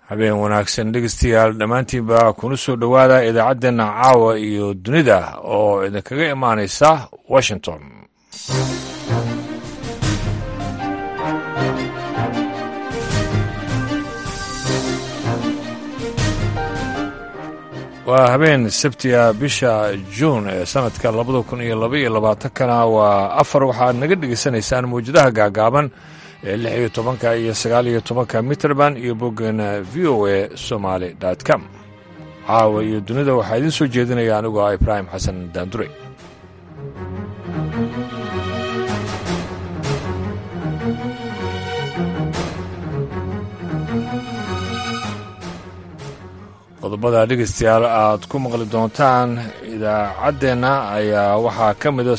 habeen wanaagsan dhegeystayaal dhammaantiinba kuna soo dhowaada idaacaddeenna caawa iyo dunida oo idinkaga imaanaysa washington waa habeen sabtiga bisha juun ee sanadka labada kun iyo laba iyo labaatankana waa afar waxaad naga dhegaysanaysaan mawjadaha gaagaaban ee lix iyo tobanka iyo sagaal iyo tobanka mitrband iyo boggeena v o a somaali com caawa iyo dunida waxaa idiin soo jeedinaya anigu ah ibraahim xasan daandure qodobada dhegeystayaal aad ku maqli doontaan idaacaddeenna ayaa waxaa ka mida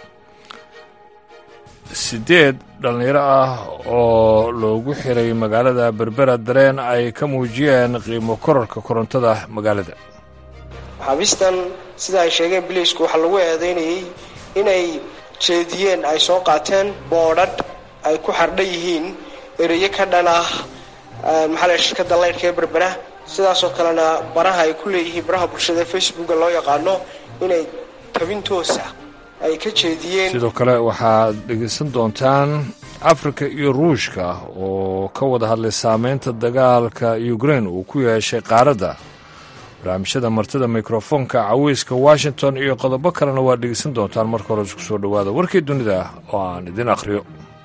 siddeed dhallinyaro ah oo loogu xiray magaalada berbera dareen ay ka muujiyeen qiimo korarka korontada magaalada maxaabiistan sida ay sheegeen biliisku waxaa lagu eedaynayay inay jeediyeen ay soo qaateen boodhadh ay ku xardhan yihiin ereyo ka dhan ah maxaa la shirkadda laydhka ee berbera sidaasoo kalena baraha ay ku leeyihiin baraha bulshada ee facebooka loo yaqaano inay tabin toosa ay ka jeediyeen sidoo kale waxaad dhegaysan doontaan afrika iyo ruushka oo ka wada hadlay saameynta dagaalka ukrain uu ku yeeshay qaaradda barnaamijyada martida mikrofoonka caweyska washington iyo qodobo kalena waad dhegaysan doontaan marka hore isku soo dhowaada warkii dunida oo aan idin akhriyo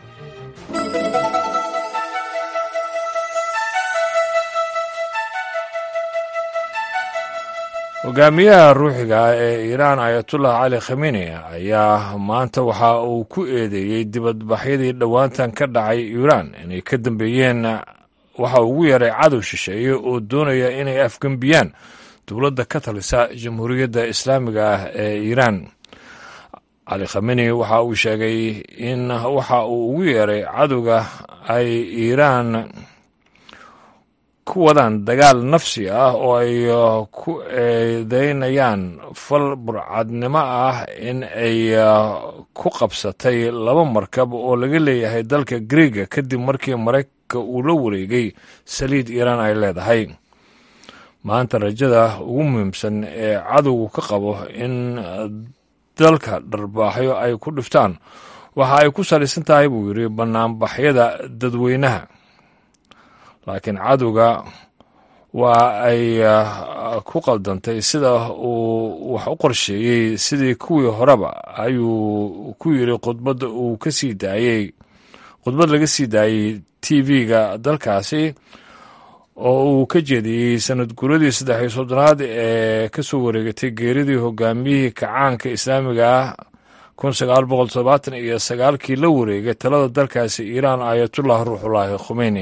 hogaamiyaha ruuxiga ah ee iiraan ayatullah cali khameni ayaa maanta waxa uu ku eedeeyey dibadbaxyadii dhowaantan ka dhacay iiraan inay ka dambeeyeen waxa ugu yaray cadow shisheeye oo doonaya inay afgembiyaan dowladda ka talisa jamhuuriyadda islaamiga ah ee iiraan cali khameni waxa uu sheegay in waxa uu ugu yeeray cadowga ay iiraan ku wadaan dagaal nafsi ah oo ay ku eedeynayaan fal burcadnimo ah in ay ku qabsatay laba markab oo laga leeyahay dalka griega kadib markii maraykanka uu la wareegay saliid iiraan ay leedahay maanta rajada ugu muhiimsan ee cadowgu ka qabo in dalka dharbaaxyo ay ku dhiftaan waxa ay ku salaysan tahay buu yidhi bannaanbaxyada dadweynaha laakiin cadowga waa ay ku qaldantay sida uu wax u qorsheeyey sidii kuwii horeba ayuu ku yidhi khudbadda uu ka sii daayey khudbad laga sii daayey t v-ga dalkaasi oo uu ka jeediyey sanad guradii saddex iyo soddonaad ee ka soo wareegatay geeridii hogaamiyihii kacaanka islaamiga ah kun sagaal boqol todobaatan iyo sagaalkii la wareegay talada dalkaasi iiraan ayatullah ruuxullaahi khumeyni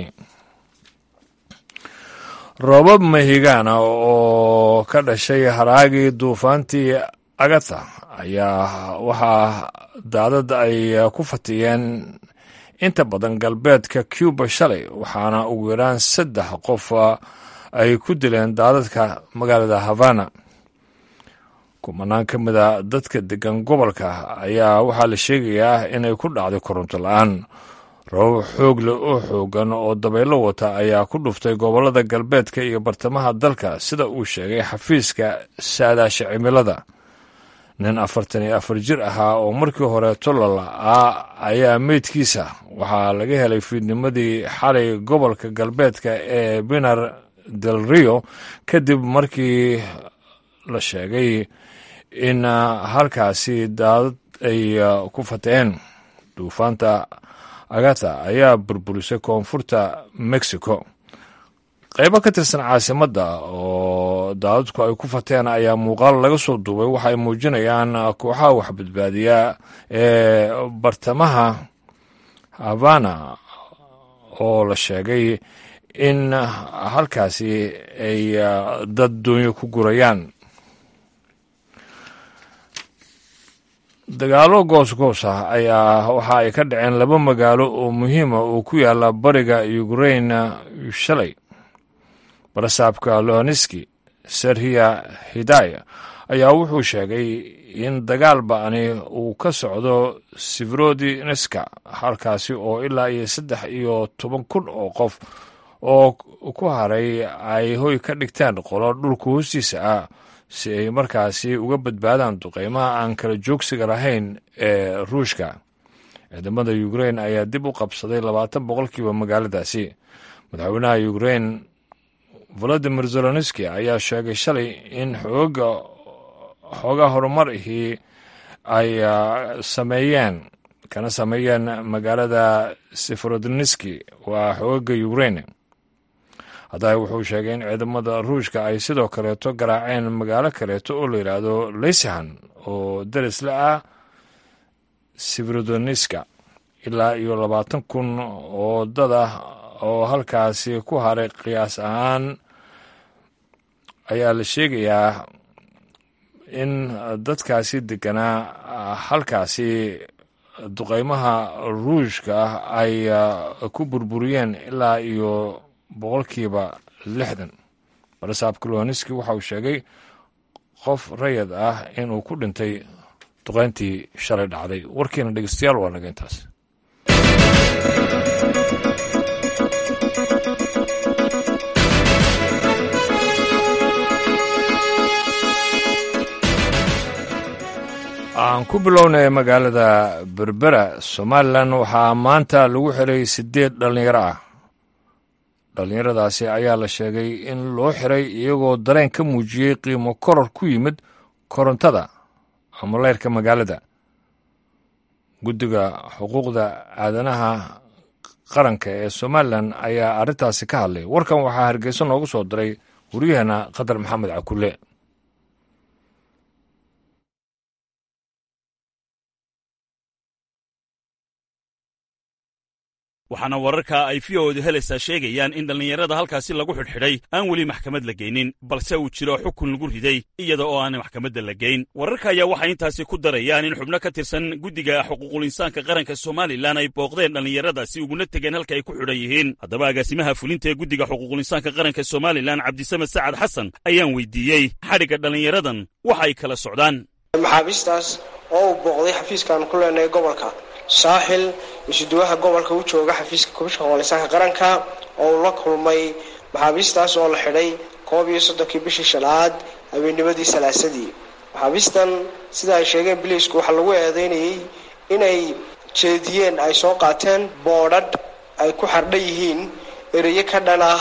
roobab mahigaana oo ka dhashay haraagii duufaantii agata ayaa waxaa daadad ay ku fatiyeen inta badan galbeedka cuba shalay waxaana ugu yaraan saddex qof ay ku dileen daadadka magaalada havana kumanaan ka mida dadka degan gobolka ayaa waxaa la sheegayaa inay ku dhacday koronto la-aan roobab xoog leh oo xoogan oo dabaylo wata ayaa ku dhuftay gobollada galbeedka iyo bartamaha dalka sida uu sheegay xafiiska saadaasha cimilada nin afartan iyo afar jir ahaa oo markii hore tolala ah ayaa meydkiisa waxaa laga helay fiidnimadii xalay gobolka galbeedka ee binar del rio kadib markii la sheegay in halkaasi daadad ay ku fateen duufaanta agata ayaa burburisay koonfurta mexico qaybo ka tirsan caasimadda oo daadadku ay ku fateen ayaa muuqaal laga soo duubay waxay muujinayaan kooxaha waxbadbaadiya ee bartamaha havana oo la sheegay in halkaasi ay dad doonyo ku gurayaan dagaalo goosgoos ah ayaa waxa ay ka dhaceen laba magaalo oo muhiima oo ku yaala bariga ukrain shalay barasaabka lohaneski serhiya hidaya ayaa wuxuu sheegay in dagaal ba'ani uu ka socdo sifrodineska halkaasi oo ilaa iyo saddex iyo toban kun oo qof oo ku haray ay hoy ka dhigteen qolo dhulka hoostiisa ah si ay markaasi uga badbaadaan duqeymaha aan kala joogsiga lahayn ee ruushka ciidamada ukrein ayaa dib u qabsaday labaatan boqolkiiba magaaladaasi madaxweynaha ukrein valadimir zelonski ayaa sheegay shalay in xooga xoogaa horumar ihii ay sameeyeen kana sameeyeen magaalada seferodoniski waa xooga ukrein haddaba wuxuu sheegay in ciidamada ruushka ay sidoo kaleeto garaaceen magaalo kaleeto oo la yidhaahdo leysahan oo darisla ah seferodoniska ilaa iyo labaatan kun oo dad ah oo halkaasi ku haray qiyaas ahaan ayaa la sheegayaa in dadkaasi deganaa halkaasi duqeymaha ruushka ah ay ku burburiyeen ilaa iyo boqolkiiba lixdan barasaab kuloniski waxa uu sheegay qof rayad ah inuu ku dhintay duqeyntii shalay dhacday warkiina dhegeystayaal waa naga intaas aan ku bilownay magaalada berbera somalilan waxaa maanta lagu xiray siddeed dhallinyaro ah dhallinyaradaasi ayaa la sheegay in loo xiray iyagoo dareen ka muujiyey qiimo koror ku yimid korontada ama leyrka magaalada guddiga xuquuqda aadanaha qaranka ee somalilan ayaa arrintaasi ka hadlay warkan waxaa hargeysa noogu soo diray waryaheena qadar maxamed cakulle waxaana wararka ay v o du helaysaa sheegayaan in dhallinyarada halkaasi lagu xidhxidhay aan weli maxkamad la geynin balse uu jiro xukun lagu riday iyada oo aan maxkamadda la geyn wararka ayaa waxay intaasi ku darayaan in xubno ka tirsan guddiga xuquuqulinsaanka qaranka somalilan ay booqdeen dhallinyaradaasi uguna tegeen halka ay ku xidhan yihiin haddaba agaasimaha fulinta ee guddiga xuquuqulinsaanka qaranka somalilan cabdisamed sacad xasan ayaan weydiiyey xadhigga dhallinyaradan waxa ay kala socdaan maxaabiistaas oo uu booqday xafiiskaan ku leenahay gobolka saaxil isuduwaha gobolka u jooga xafiiska komishanka xuquuqlisaanka qaranka oo uu la kulmay maxaabiistaas oo la xidhay koob iyo soddonkii bishii shanaad habeennimadii salaasadii maxaabiistan sida ay sheegeen biliisku waxaa lagu eedeynayay inay jeediyeen ay soo qaateen boodhadh ay ku xardhan yihiin ereyo ka dhan ah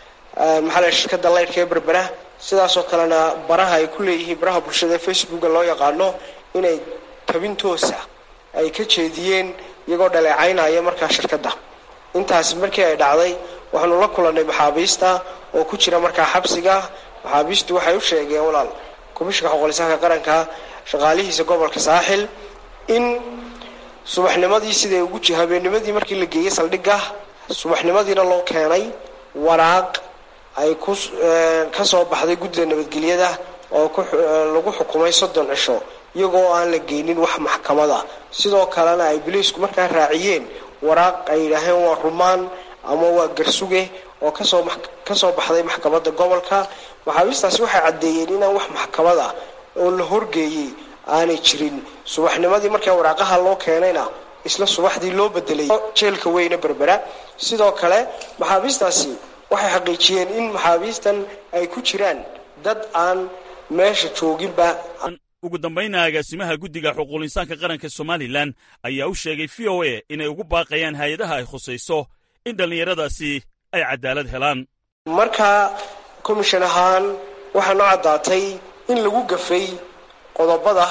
maxaa shirkada laydhka ee berbera sidaasoo kalena baraha ay ku leeyihiin baraha bulshada ee facebooka loo yaqaano inay tabintoosa ay ka jeediyeen iyagoo dhaleecaynaya markaa shirkadda intaasi markii ay dhacday waxaanu la kulannay maxaabiista oo ku jira markaa xabsiga maxaabiistu waxay u sheegeen walaal komishanka xuquuqlisaanka qaranka shaqaalihiisa gobolka saaxil in subaxnimadii siday ugu habeennimadii markii la geeyey saldhigga subaxnimadiina loo keenay waraaq ay ku ka soo baxday guddida nabadgelyada oo lagu xukumay soddon cisho iyagoo aan la geynin wax maxkamada sidoo kalena ay biliisku markaa raaciyeen waraaq ay yidhaaheen waa rumaan ama waa garsuge oo kasoo kasoo baxday maxkamadda gobolka maxaabiistaasi waxay caddeeyeen inaan wax maxkamada oo la horgeeyey aanay jirin subaxnimadii markaa waraaqaha loo keenayna isla subaxdii loo bedelay jeelka weyne berbera sidoo kale maxaabiistaasi waxay xaqiijiyeen in maxaabiistan ay ku jiraan dad aan meesha jooginba ugu dambayna agaasimaha guddiga xuquuqlinsaanka qaranka somalilan ayaa u sheegay v o a inay ugu baaqayaan hay-adaha ay khusayso in dhallinyaradaasi ay cadaalad helaan markaa komishan ahaan waxaa noo caddaatay in lagu gafay qodobada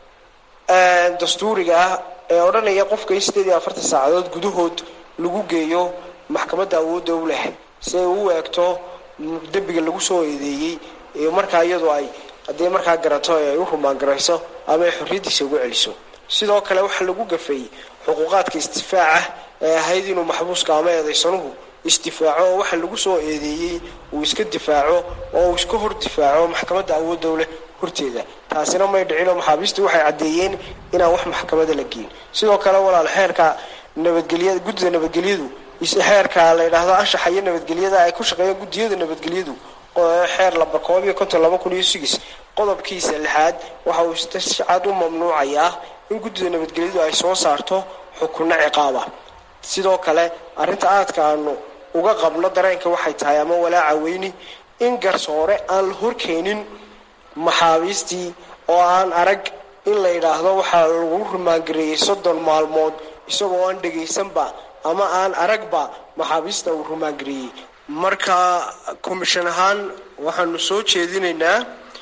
dastuuriga ah ee odhanaya qofka in siddeed iyo afartan saacadood gudahood lagu geeyo maxkamadda awoodda u leh si ay u eegto dembiga lagu soo eedeeyey iyo markaa iyadu ay haddii markaa garato ay u rumaangarayso ama ay xorriyaddiisa ugu celiso sidoo kale waxaa lagu gafay xuquuqaadka isdifaaca ee ahayd inuu maxbuuska ama eedaysanuhu isdifaaco oo waxa lagu soo eedeeyey uu iska difaaco oo uu iska hor difaaco maxkamadda awoodda u leh horteeda taasina may dhicinoo maxaabiistu waxay caddeeyeen inaan wax maxkamada la geyn sidoo kale walaal xeerka nabadgelyada guddida nabadgelyadu xeerka la yidhaahdo anshaxa iyo nabadgelyada ay ku shaqeeyaan guddiyada nabadgelyadu xeer laba koob iyo konton laba kun iyo sigis qodobkiisa lixaad waxa uu si cad u mamnuucayaa in guddida nabadgelyadu ay soo saarto xukunno ciqaaba sidoo kale arrinta aadka aanu uga qabno dareenka waxay tahay ama walaaca weyni in garsoore aan la horkeenin maxaabiistii oo aan arag in la yidhaahdo waxaa lagu rumaangareeyey soddon maalmood isagoo aan dhegaysanba ama aan aragba maxaabiista uu rumaangareeyey marka komishan ahaan waxaanu soo jeedinaynaa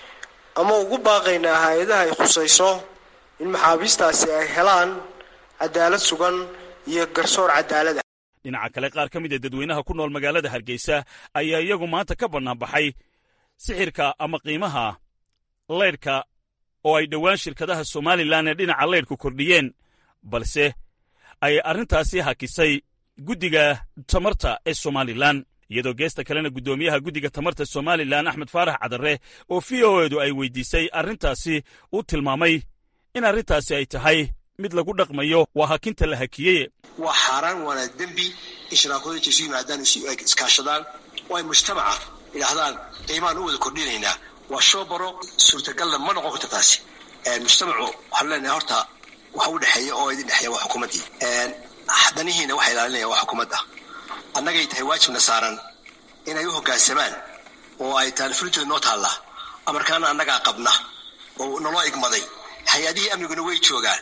ama ugu baaqaynaa hay-adaha ay khusayso in maxaabiistaasi ay helaan cadaalad sugan iyo garsoor cadaalad ah dhinaca kale qaar ka mid a dadweynaha ku nool magaalada hargeysa ayaa iyagu maanta ka bannaanbaxay sixirka ama qiimaha laydhka oo ay dhowaan shirkadaha somalilan ee dhinaca laydhku kordhiyeen balse ay arrintaasi hakisay guddiga tamarta ee somalilan iyadoo geesta kalena guddoomiyaha guddiga tamarta somalilan axmed faarax cadarre oo v o edu ay weydiisay arrintaasi uu tilmaamay in arrintaasi ay tahay mid lagu dhaqmayo waa hakinta la hakiyey waa xaaraan waana dembi in sharaakooyinka isu yimaadaan iskaashadaan oo ay mujtamaca idhaahdaan qiimaan u wada kordhinaynaa waa shoobaro suurtagalna ma noqon karta taasi mujtamacu waxaan leenahay horta waxa u dhexeeya oo idin dhexeeya waa xukuumaddii danihiina waxa ilaalinaya waa xukuumadda annagay tahay waajibna saaran inay u hoggaansamaan oo ay taalifulintooda noo taallaa amarkaana annagaa qabna oo naloo igmaday hay-adihii amniguna way joogaan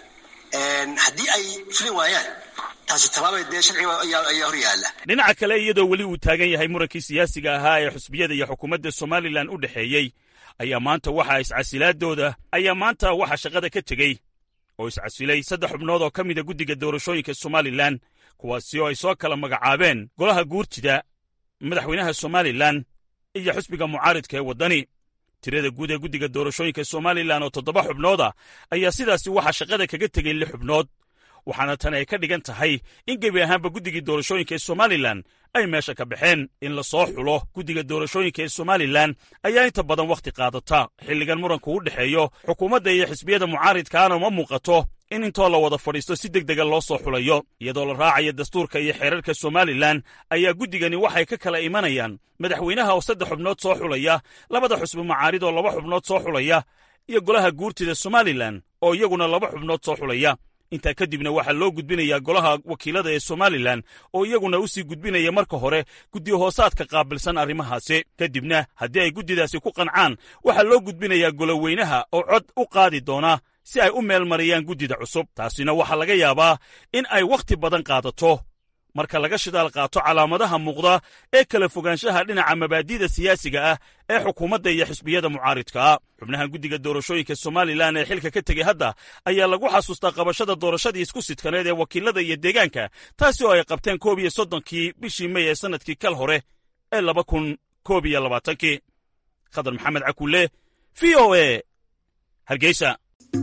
haddii ay fulin waayaan taasi tallaabay dee sharciga ayaa hor yaalla dhinaca kale iyadoo weli uu taagan yahay murankii siyaasiga ahaa ee xusbiyada iyo xukuumadda somalilan u dhexeeyey ayaa maanta waxaa iscasilaadooda ayaa maanta waxaa shaqada ka tegey oo iscasilay saddex xubnood oo ka mida guddiga doorashooyinka somalilan kuwaasi oo ay soo kala magacaabeen golaha guurtida madaxweynaha somalilan iyo xusbiga mucaaridka ee waddani tirada guud ee guddiga doorashooyinka somalilan oo toddoba xubnooda ayaa sidaasi waxaa shaqada kaga tegey lix xubnood waxaana tan ay ka dhigan tahay in gebi ahaanba guddigii doorashooyinka ee somalilan ay meesha ka baxeen in la soo xulo guddiga doorashooyinka ee somalilan ayaa inta badan wakhti qaadata xilligan muranku u dhexeeyo xukuumadda iyo xisbiyada mucaaridkaana ma muuqato in intoo la wada fadhiisto si deg dega loo soo xulayo iyadoo la raacayo dastuurka iyo xeerarka somalilan ayaa guddigani waxay ka kala imanayaan madaxweynaha oo saddex xubnood soo xulaya labada xusbi mucaarid oo laba xubnood soo xulaya iyo golaha guurtida somalilan oo iyaguna laba xubnood soo xulaya intaa kadibna waxaa loo gudbinayaa golaha wakiilada ee somalilan oo iyaguna u sii gudbinaya marka hore guddi hoosaadka qaabilsan arrimahaasi kadibna haddii ay guddidaasi ku qancaan waxaa loo gudbinayaa goloweynaha oo cod u qaadi doona si ay u meel mariyaan guddida cusub taasina waxaa laga yaabaa in ay wakhti badan qaadato marka laga shidaal qaato calaamadaha muuqda ee kala fogaanshaha dhinaca mabaadi'da siyaasiga ah ee xukuumadda iyo xisbiyada mucaaridkaa xubnaha guddiga doorashooyinka somalilan ee xilka ka tegey hadda ayaa lagu xasuustaa qabashada doorashadii isku sidkaneed ee wakiilada iyo deegaanka taasi oo ay qabteen koob iyo soddonkii bishii mey ee sannadkii kal hore ee laba kun koob iyo labaatankii khadar maxamed cakulle v o e hargeysa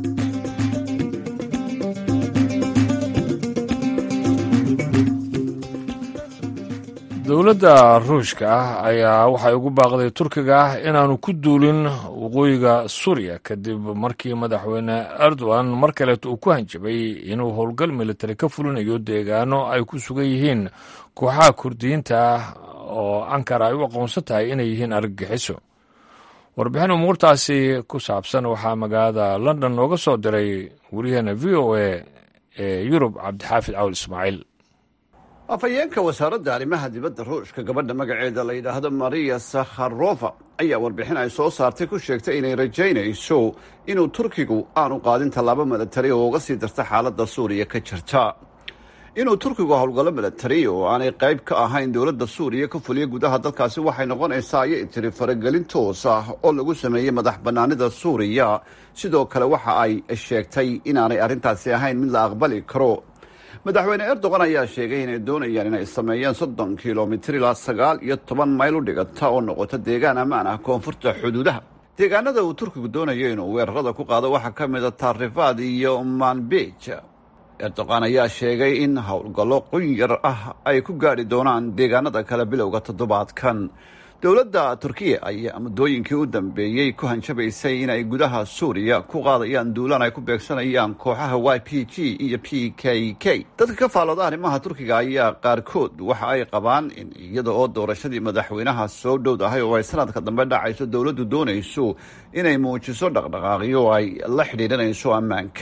dowladda ruushka ah ayaa waxay ugu baaqday turkiga ah inaanu ku duulin waqooyiga suuriya kadib markii madaxweyne erdogan mar kaleeto uu ku hanjabay inuu howlgal militari ka fulinayo deegaano ay ku sugan yihiin kooxaha kurdiyiinta ah oo ankara ay u aqoonsan tahay inay yihiin argagixiso warbixin umuurtaasi ku saabsan waxaa magaalada london nooga soo diray wariyaheena v o a ee yurub cabdixaafid cawl ismaaciil afhayeenka wasaaradda arrimaha dibadda ruushka gabadha magaceeda la yidhaahdo mariya sakharova ayaa warbixin ay soo saartay ku sheegtay inay rajaynayso inuu turkigu aanu qaadin tallaabo milatari oo uga sii darta xaaladda suuriya ka jirta inuu turkigu howlgallo milatari oo aanay qayb ka ahayn dowladda suuriya ka fuliya gudaha dalkaasi waxay noqonaysaa ayay tiri faragelin toos ah oo lagu sameeyey madax bannaanida suuriya sidoo kale waxa ay sheegtay inaanay arrintaasi ahayn mid la aqbali karo madaxweyne erdogan ayaa sheegay inay doonayaan inay sameeyeen soddon kilomitir ilaa sagaal iyo toban mayl u dhigata oo noqota deegaan ammaan ah koonfurta xuduudaha deegaanada uu turkigu doonayo inuu weerarada ku qaado waxaa ka mid a taarifaad iyo manbij erdogan ayaa sheegay in howlgallo qunyar ah ay ku gaadhi doonaan deegaanada kale bilowga toddobaadkan dowladda turkiya ayaa muddooyinkii u dambeeyey ku hanjabaysay inay gudaha suuriya ku qaadayaan duulaan ay ku beegsanayaan kooxaha y p g iyo p k k dadka ka faalooda arrimaha turkiga ayaa qaarkood waxa ay qabaan in iyada oo doorashadii madaxweynaha soo dhowdahay oo ay sanadka dambe dhacayso dowladdu doonayso inay muujiso dhaqdhaqaaqyo ay la xidhiidhanayso ammaanka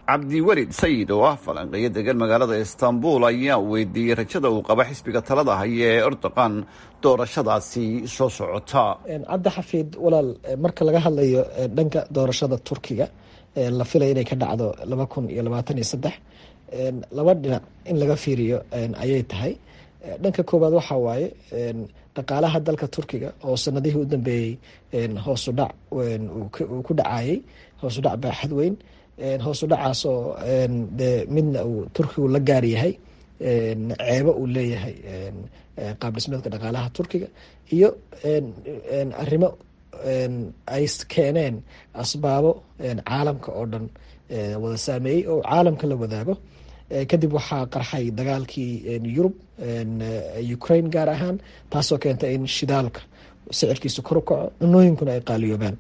cabdiwelid sayid oo ah falanqeeyo degan magaalada istanbul ayaa weydiiyey rajada uu qaba xisbiga talada haya ee erdogan doorashadaasi soo socota cabdi xafiid walaal marka laga hadlayo dhanka doorashada turkiga la filaya inay ka dhacdo laba kun iyo labaatan iyo saddex laba dhinac in laga fiiriyo ayay tahay dhanka koowaad waxaa waaye dhaqaalaha dalka turkiga oo sanadihii u dambeeyey hoosu dhac uu ku dhacayay hoosu dhac baaxad weyn hoosu dhacaasoo dee midna uu turkigu la gaar yahay ceebo uu leeyahay qaab dhismeedka dhaqaalaha turkiga iyo arrimo ay keeneen asbaabo caalamka oo dhan wada saameeyey oo caalamka la wadaago kadib waxaa qarxay dagaalkii yurub ukraine gaar ahaan taasoo keentay in shidaalka sicirkiisa kor u kaco cunooyinkuna ay qaaliyoobaan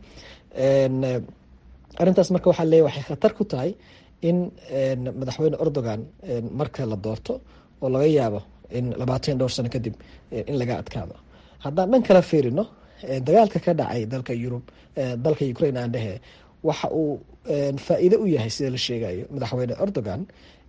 arrintaas marka waxaa leeya waxay khatar ku tahay in madaxweyne erdogan marka la doorto oo laga yaabo in labaatan dhowr sano kadib in laga adkaado haddaan dhan kala fiirino dagaalka ka dhacay dalka yurub dalka ukraine aan dhehe waxa uu faa-iide u yahay sida la sheegayo madaxweyne erdogan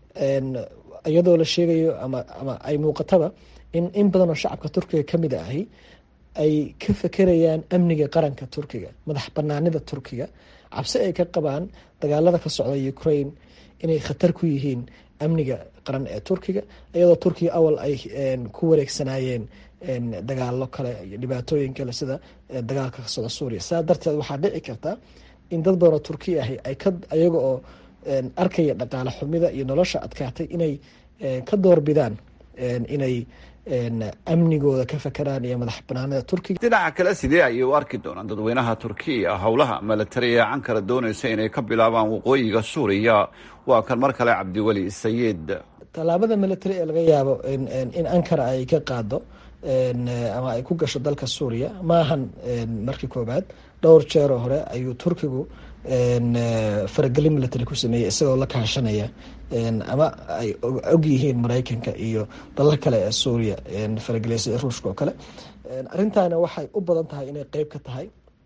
iyadoo la sheegayo ama ama ay muuqataba in in badan oo shacabka turkiga kamid ahi ay ka fekerayaan amniga qaranka turkiga madax banaanida turkiga cabsi ay ka qabaan dagaalada ka socda ukraine inay khatar ku yihiin amniga qaran ee turkiga iyadoo turkiga awal ay ku wareegsanaayeen dagaalo kale iyo dhibaatooyin kale sida dagaalka ka socda suuriya saa darteed waxaa dhici karta in dad badan oo turkiya ahi ay ka ayaga oo arkaya dhaqaale xumida iyo nolosha adkaatay inay ka doorbidaan inay amnigooda ka fakeraan iyo madax banaanida turkiga dhinaca kale sidee ayay u arki doonaan dadweynaha turkiya howlaha milatari ee cankara doonaysa inay ka bilaabaan waqooyiga suuriya waa kan mar kale cabdiweli sayid tallaabada military ee laga yaabo in ankara ay ka qaado ama ay ku gasho dalka suuriya maahan markii koobaad dhowr jeeroo hore ayuu turkigu faragelin military ku sameeyey isagoo la kaashanaya ama ay og yihiin maraykanka iyo dalal kale ee suuriya farageliyasa ruushka oo kale arrintaana waxay u badan tahay inay qeyb ka tahay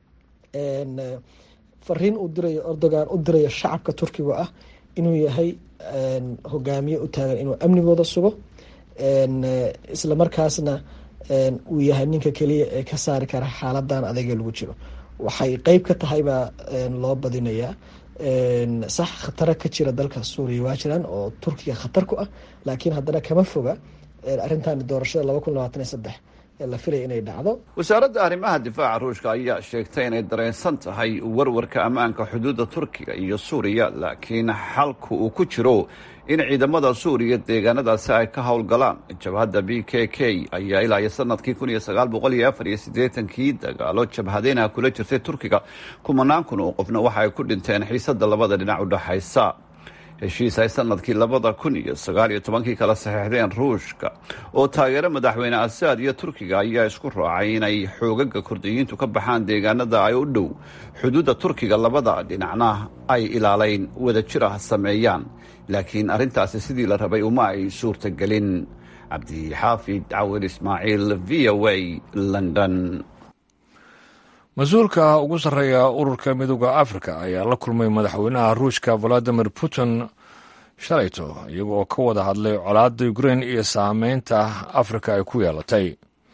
fariin uu dirayo erdogan u dirayo shacabka turkiga ah inuu yahay hogaamiye u taagan inuu amnigooda sugo isla markaasna uu yahay ninka keliya ee ka saari kara xaaladan adayga lagu jiro waxay qeyb ka tahay baa loo badinayaa sax khataro ka jira dalka suuriya waa jiraan oo turkiga khatar ku ah laakiin haddana kama foga arrintan doorashada laba kun labaatan iyo saddex la filaya inay dhacdo wasaaradda arrimaha difaaca ruushka ayaa sheegtay inay dareensan tahay warwarka ammaanka xuduudda turkiga iyo suuriya laakiin xalku uu ku jiro in ciidamada suuriya deegaanadaasi ay ka howlgalaan jabhadda b k k ayaa ilaa iyo sanadkii kun iyo sagaal boqol iyo afar iyo siddeetankii dagaalo jabhadeynaha kula jirtay turkiga kumanaan kun oo qofna waxa ay ku dhinteen xiisadda labada dhinac u dhexaysa heshiis ay sanadkii labada kun iyo sagaal iyo tobankii kala saxeixdeen ruushka oo taageero madaxweyne asaad iyo turkiga ayaa isku raacay inay xoogaga kurdiyiintu ka baxaan deegaanada ay u dhow xuduudda turkiga labada dhinacna ay ilaaleyn wadajir ah sameeyaan laakiin arrintaasi sidii la rabay uma ay suurtagelin cabdixaafid cawil ismaaciil v o a london mas-uulka ugu sarreeya ururka midooda afrika ayaa la kulmay madaxweynaha ruushka valadimir putin shalayto iyaga oo ka wada hadlay colaadda ukrain iyo saameynta afrika ay ku yeelatay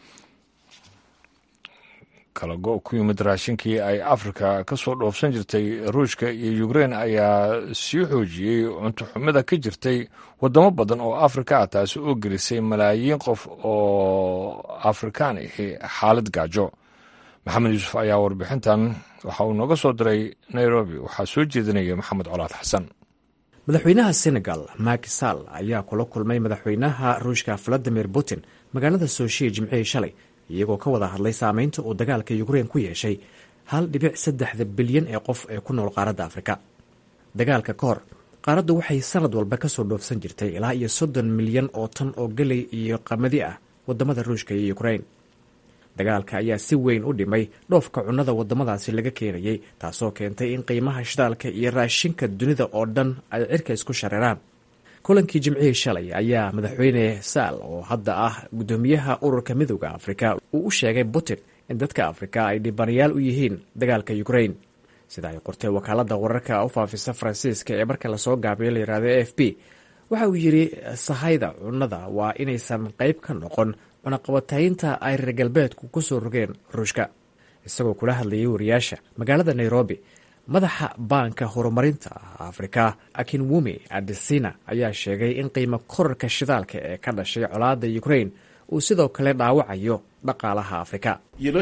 kala go' ku yimid raashinkii ay afrika ka soo dhoofsan jirtay ruushka iyo ukrain ayaa sii xoojiyey cunto xumida ka jirtay waddamo badan oo afrika ah taasi oo gelisay malaayiin qof oo afrikaan ahi xaalad gaajo maxamed yuusuf ayaa warbixintan waxa uu nooga soo diray nairobi waxaa soo jeedinaya maxamed colaad xasan madaxweynaha senegal maki sall ayaa kula kulmay madaxweynaha ruushka valadimir putin magaalada sooshiya jimcihii shalay iyagoo ka wada hadlay saameynta uu dagaalka ukrein ku yeeshay hal dhibic saddexda bilyan ee qof ee ku nool qaaradda afrika dagaalka ka hor qaaraddu waxay sanad walba kasoo dhoofsan jirtay ilaa iyo soddon milyan oo tan oo geley iyo qamadi ah wadamada ruushka iyo ukrein dagaalka ayaa si weyn u dhimay dhoofka cunnada waddamadaasi laga keenayay taasoo keentay in qiimaha shidaalka iyo raashinka dunida oo dhan ay cirka isku shareeraan kulankii jimcihii shalay ayaa madaxweyne saal oo hadda ah guddoomiyaha ururka midooda afrika uu u sheegay putin in dadka afrika ay dhibanayaal u yihiin dagaalka ukrain sida ay qortay wakaaladda wararka u faafisa faransiiska ee marka lasoo gaabiyo la yihahdo a f b waxa uu yidhi sahayda cunnada waa inaysan qayb ka noqon cunaqabataynta ay reer galbeedku ku soo rogeen ruushka isagoo kula hadlayay wariyaasha magaalada nairobi madaxa baanka horumarinta afrika akinwumi adesina ayaa sheegay in qiimo korarka shidaalka ee ka dhashay colaadda ukrain uu sidoo kale dhaawacayo dhaqaalaha afrika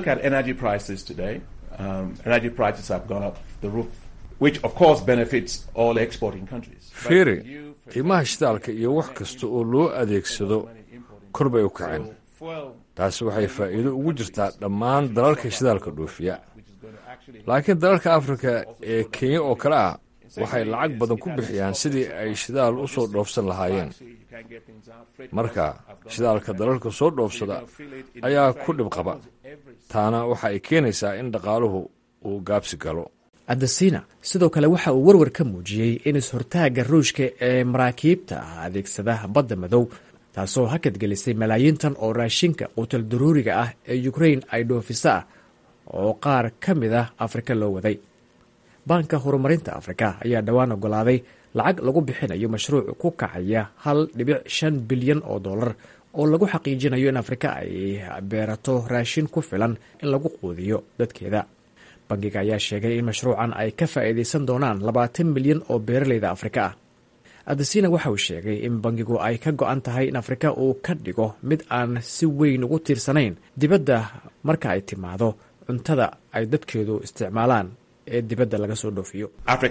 fiiri qiimaha shidaalka iyo wax kasta oo loo adeegsado kor bay u kaceen taasi waxay faa'iido ugu jirtaa dhammaan dalalka shidaalka dhoofiya laakiin dalalka afrika ee kenya oo kale ah waxay lacag badan ku bixiyaan sidii ay shidaal u soo dhoofsan lahaayeen marka shidaalka dalalka soo dhoofsada ayaa ku dhib qaba taana waxa ay keenaysaa in dhaqaaluhu uu gaabsi galo adesina sidoo kale waxa uu warwar ka muujiyey in is-hortaagga ruushka ee maraakiibta ah adeegsada badda madow taasoo hakadgelisay malaayiin tan oo raashinka quutal daruuriga ah ee ukrain ay dhoofisa ah oo qaar ka mid ah afrika loo waday baanka horumarinta afrika ayaa dhowaan ogolaaday lacag lagu bixinayo mashruuc ku kacaya hal dhibic shan bilyan oo dollar oo lagu xaqiijinayo in afrika ay beerato raashin ku filan in lagu quudiyo dadkeeda bangiga ayaa sheegay in mashruucan ay ka faa'iidaysan doonaan labaatan milyan oo beeraleyda afrika ah adesina waxa uu sheegay in bangigu ay ka go-an tahay in afrika uu ka dhigo mid aan si weyn ugu tiirsanayn dibadda marka ay timaado cuntada ay dadkeedu isticmaalaan ee dibadda laga soo dhoofiyo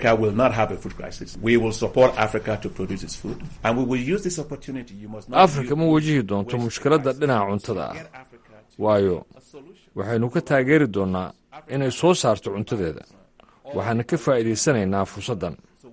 afrika ma wajihi doonto mushkiladda dhinaca cuntada ah waayo waxaynu ka taageeri doonnaa inay soo saarto cuntadeeda waxaana ka faa'iidaysanaynaa fursaddan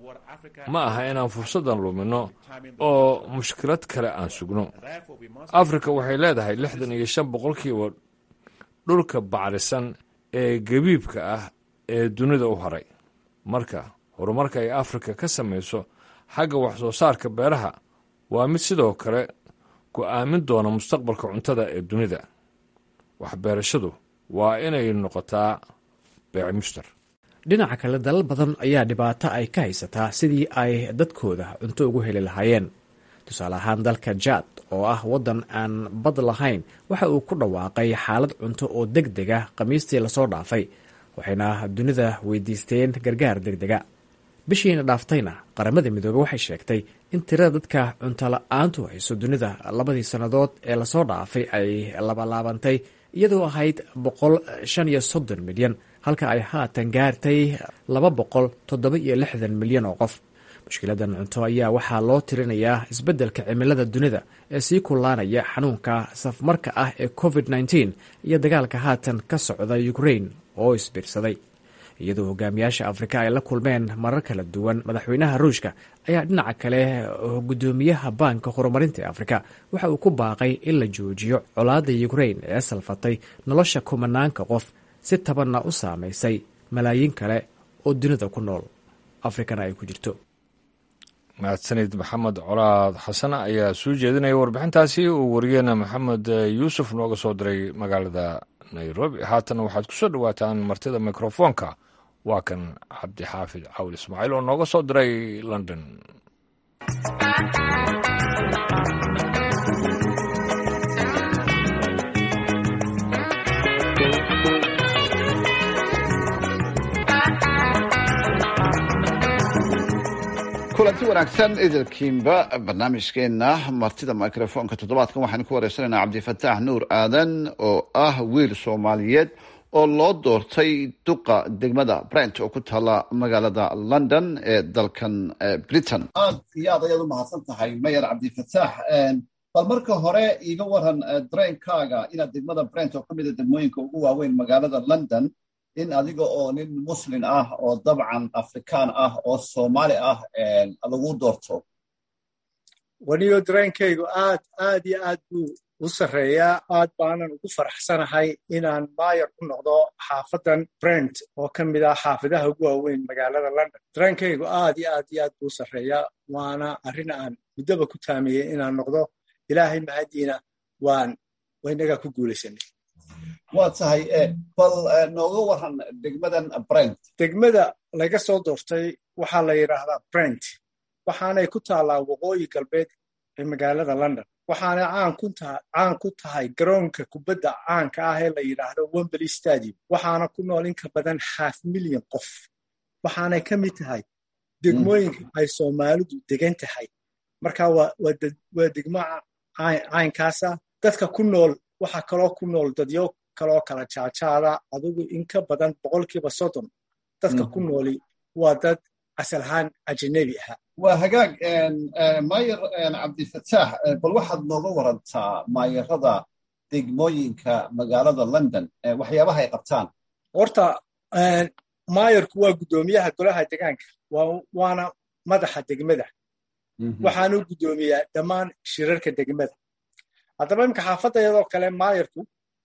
ma aha inaan fursaddan luminno oo mushkilad kale aan sugno afrika waxay leedahay lixdan iyo shan boqolkiiba dhulka bacrisan ee gabiibka ah ee dunida u haray marka horumarka ay afrika ka samayso xagga wax soo saarka beeraha waa mid sidoo kale go'aamin doona mustaqbalka cuntada ee dunida waxbeerashadu waa inay noqotaa beec mushtar dhinaca kale dalal badan ayaa dhibaato ay ka haysataa sidii ay dadkooda cunto ugu heli lahaayeen tusaale ahaan dalka jaad oo ah waddan aan bad lahayn waxa uu ku dhawaaqay xaalad cunto oo deg dega khamiistii lasoo dhaafay waxayna dunida weydiisteen gargaar deg dega bishiina dhaaftayna qaramada midoobey waxay sheegtay in tirada dadka cunto la-aantu hayso dunida labadii sannadood ee lasoo dhaafay ay labalaabantay iyadoo ahayd boqol shan iyo soddon milyan halka ay haatan gaartay laba boqol toddoba iyo lixdan milyan oo qof mushkiladan cunto ayaa waxaa loo tirinayaa isbeddelka cimilada dunida ee sii kullaanaya xanuunka safmarka ah ee covid nteen iyo dagaalka haatan ka socda ukrain oo isbiirsaday iyadoo hogaamiyaasha afrika ay la kulmeen marar kala duwan madaxweynaha ruushka ayaa dhinaca kale gudoomiyaha baanka horumarinta ee afrika waxa uu ku baaqay in la joojiyo colaadda ukrain ee salfatay nolosha kumanaanka qof si tabanna u saamaysay malaayiin kale oo dunida ku nool afrikana ay ku jirto mahadsanid maxamed colaad xasan ayaa soo jeedinaya warbixintaasi uu wariyeena maxamed yuusuf nooga soo diray magaalada nairobi haatan waxaad ku soo dhowaataan martida mikrofoonka waa kan cabdixaafid cawl ismaaciil oo nooga soo diray london kulanti wanaagsan idilkiinba barnaamijkeenna martida microfoonka toddobaadkan waxaanu ku wareysanaynaa cabdifataax nuur aadan oo ah wiil soomaaliyeed oo loo doortay duqa degmada brent oo ku taala magaalada london ee dalkan britain aad iyo aad ayaad u mahadsan tahay mayer cabdifataax bal marka hore iiga waran dareenkaaga inaad degmada brent oo ka mida degmooyinka ugu waaweyn magaalada london in adiga oo nin muslin ah oo dabcan afrikaan ah oo soomaali ah lagu doorto waniyo dareenkaygu aad aad iyo aad buu u sarreeyaa aad baanan ugu faraxsanahay inaan maayar ku noqdo xaafadan brent oo ka mid ah xaafadaha ugu waaweyn magaalada london dareenkaygu aad iyo aad iyo aad buu u sarreeyaa waana arrin aan muddoba ku taamiyey inaan noqdo ilaahay mahadiina waan waynagaa ku guulaysanay waa tahay bal nooga waran degmadan brent degmada laga soo doortay waxaa la yidhaahdaa brent waxaanay ku taallaa waqooyi galbeed ee magaalada london waxaanay caan ku tahay garoonka kubadda caanka ah ee la yidhaahdo wembley stadium waxaana ku nool in ka badan half milyan qof waxaanay ka mid tahay degmooyinka ay soomaalidu degan tahay marka waa degmo caynkaasa dadka ku nool waxaa kaloo ku nool dadyo kaloo kala jaajaada adugu in ka badan boqolkiiba soddon dadka ku nooli waa dad asal ahaan ajanabi ahaa waa hagaag maayar cabdifataax bal waxaad nooga warantaa maayarada degmooyinka magaalada london waxyaabaha ay qabtaan horta maayarku waa guddoomiyaha golaha degaanka waana madaxa degmada waxaanu guddoomiyaa dhammaan shirarka degmada haddaba imika xaafadda iyadoo kale maayarku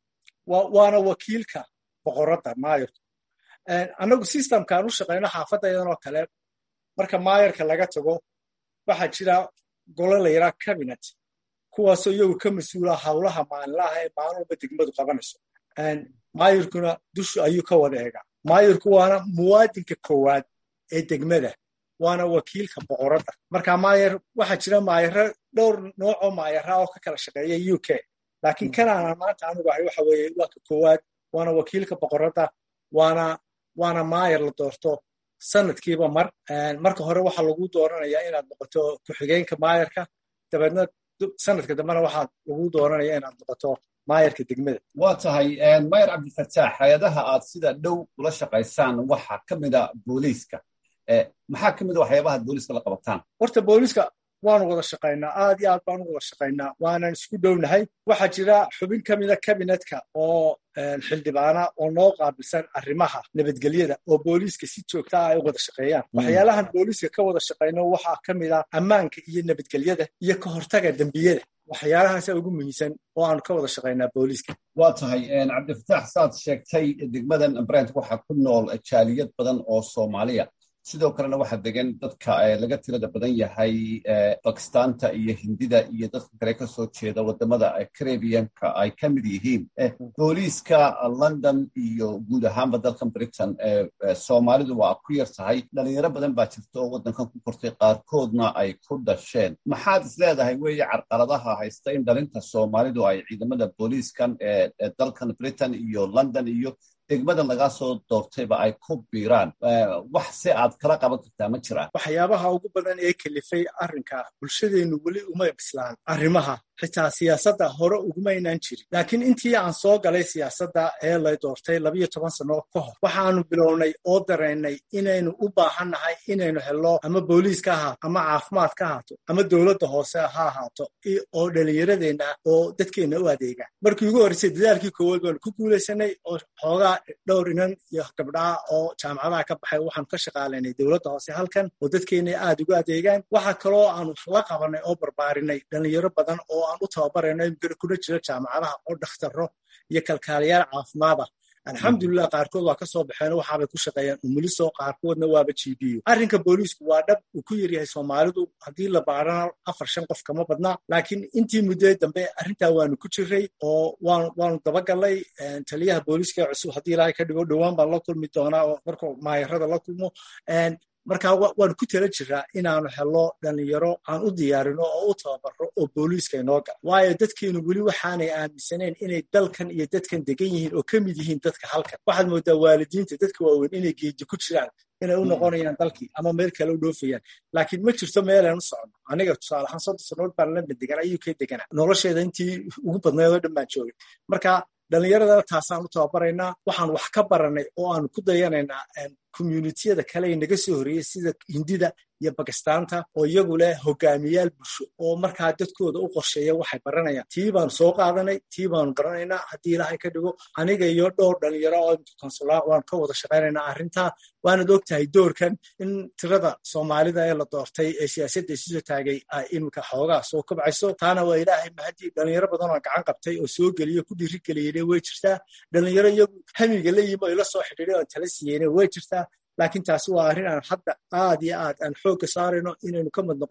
waana wakiilka boqoradda maayarku annagu systemkaan u shaqayno xaafadda iyadoo kale marka maayarka laga tago waxaa jira golo la yidhaha cabinet kuwaasoo iyagu ka mas-uula howlaha maalinlaha ee maalin walba degmadu qabanayso maayarkuna dushu ayuu ka wada eegaa maayarku waana muwaadinka koowaad ee degmada waana wakiilka boqoradda marka maayar waxaa jira maayaro dhowr noocoo maayara oo ka kala shaqeeya u k laakiin kanaanan maanta anugu ahay waxa weeye waa ka koowaad waana wakiilka boqoradda waana waana maayar la doorto sanadkiiba mar marka hore waxaa lagu dooranayaa inaad noqoto ku-xigeenka maayarka dabeedna sanadka dambena waxaa lagu dooranaya inaad noqoto maayarka degmada waa tahay maayar cabdifataax hay-adaha aad sida dhow ula shaqaysaan waxaa ka mida booliiska maxaa ka mida waxyaabaha booliiska la qabataan horta booliiska waanu wada shaqaynaa aad iyo aad baanu wada shaqaynaa waanan isku dhownahay waxaa jira xubin ka mida kabinetka oo xildhibaana oo noo qaabilsan arrimaha nabadgelyada oo booliiska si joogta ah ay u wada shaqeeyaan waxyaalahan booliiska ka wada shaqayno waxaa ka mid ah ammaanka iyo nabadgelyada iyo ka hortaga dembiyada waxyaalahaasa ugu muhiimsan oo aanu ka wada shaqaynaa booliiska waa tahay cabdifataax saad sheegtay degmadan brent waxaa ku nool jaaliyad badan oo soomaaliya sidoo kalena waxaa degan dadka laga tirada badan yahay bakistaanta iyo hindida iyo dadka kale ka soo jeeda wadamada caribianka ay ka mid yihiin booliiska london iyo guud ahaanba dalkan britain soomaalidu waa ku yar tahay dhalinyaro badan baa jirta oo waddankan ku kortay qaarkoodna ay ku dhasheen maxaad is leedahay weeye carqaladaha haysta in dhalinta soomaalidu ay ciidamada booliiskan ee dalkan britain iyo london iyo degmadan lagaa soo doortayba ay ku biiraan wax si aad kala qaban kartaa ma jiraan waxyaabaha ugu badan ee kelifay arrinka bulshadeennu weli uma bislaan arrimaha xitaa siyaasadda hore ugumaynaan jirin laakiin intii aan soo galay siyaasadda ee la doortay labiyo toban sano ka hor waxaanu bilownay oo dareennay inaynu u baahannahay inaynu helno ama booliis ka ahaato ama caafimaad ka ahaato ama dowladda hoose ha ahaato oo dhallinyaradeenna oo dadkeenna u adeega markii ugu horreysay dadaalkii koowaad baanu ku guulaysanay oo xoogaa dhowr inan iyo gabdhaha oo jaamacadaha ka baxay waxaanu ka shaqaalaynay dowladda hoose halkan oo dadkeenna aad ugu adeegaan waxaa kaloo aanu la qabanay oo barbaarinay dhallinyaro badan oo aan u tababarayno imikana kuna jiro jaamacadaha oo dhakhtarro iyo kalkaalayaal caafimaad ah alxamdulilah qaarkood waa ka soo baxeen waxaabay ku shaqeeyaan umuliso qaarkoodna waaba g b u arrinka booliisku waa dhab uu ku yaryahay soomaalidu haddii la baarana afar shan qof kama badna laakiin intii muddee dambe arrintaa waanu ku jiray oo waanu dabagallay taliyaha booliiska cusub haddii ilaahay ka dhigo dhowaan baan la kulmi doonaa oo markuu maayarada la kulmo marka waanu ku tala jiraa inaanu helno dhalinyaro aan u diyaarino oo u tababaro oo booliiska inoo gala waayo dadkeenu weli waxaanay aaminsaneen inay dalkan iyo dadkan degan yihiin oo ka mid yihiin dadka halkan waxaad moodaa waalidiinta dadka waaweyn inay geeji ku jiraan inay u noqonayaan dalkii ama meel kale u dhoofayaan laakiin ma jirto meelaan u socono aniga tusaale ahaan soddon sanood baan london deganaa uk deganaa nolosheeda intii ugu badnayd oo dhan baan joogay marka dhallinyarada taasaan u tababaraynaa waxaan wax ka baranay oo aanu ku dayanaynaa communitiyada kale ee naga soo horreeyey sida hindida iyo bakistaanta oo iyagu leh hogaamiyaal bulsho oo markaa dadkooda u qorsheeya waxay baranayaan tii baanu soo qaadanay tii baanu baranaynaa haddii ilaahay ka dhigo aniga iyo dhowr dhalinyaro oo konsulaa waan ka wada shaqaynaynaa arrintaa waanad og tahay doorkan in tirada soomaalida ee la doortay ee siyaasadda isusoo taagay ay iminka xoogaa soo kobcayso taana waa ilaahay mahadii dhalinyaro badan oo gacan qabtay oo soo geliyo ku dhiirigeliyene way jirtaa dhalinyaro iyagu hamiga la yimi oo ila soo xidhiiday oon tala siiyeyne way jirtaa laakiin taasi waa arrin aan hadda aad iyo aad aan xoogga saarayno inaynu ka mid noqonno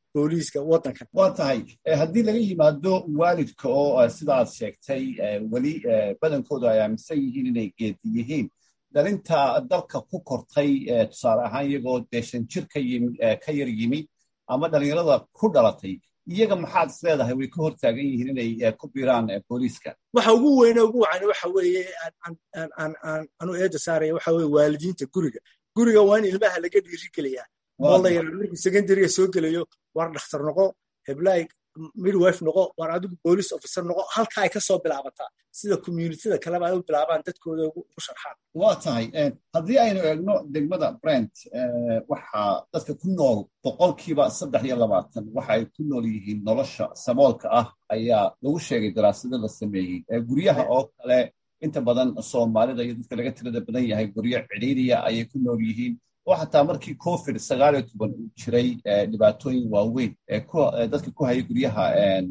booliiska waddankan waa tahay haddii laga yimaado waalidka oo sidaad sheegtay weli badankoodu ay aaminsan yihiin inay geedi yihiin dhalinta dalka ku kortay tusaale ahaan iyagoo dee shan jir ka yar yimi ama dhalinyarada ku dhalatay iyaga maxaad is leedahay way ka hortaagan yihiin inay ku biiraan booliiska waxa ugu weyne ugu wacan waxa weeye anu eeda saaraya waxa weye waalidiinta guriga guriga waa in ilmaha laga dhiiri gelayaa oo la yara markuu secondariga soo gelayo war dhakhtar noqo heblaay midwife noqo war adigu police officer noqo halka ay ka soo bilaabataa sida communityda kaleba ay u bilaabaan dadkooda ugu sharxaan waa tahay haddii aynu eegno degmada brent waxaa dadka ku nool boqolkiiba saddex iyo labaatan waxa ay ku nool yihiin nolosha saboolka ah ayaa lagu sheegay daraasado la sameeyey guryaha oo kale inta badan soomaalida iyo dadka laga tirada badan yahay guryo cidhiiriya ayay ku nool yihiin oo xataa markii covid sagaal iyo toban uu jiray dhibaatooyin waaweyn dadka ku haya guryaha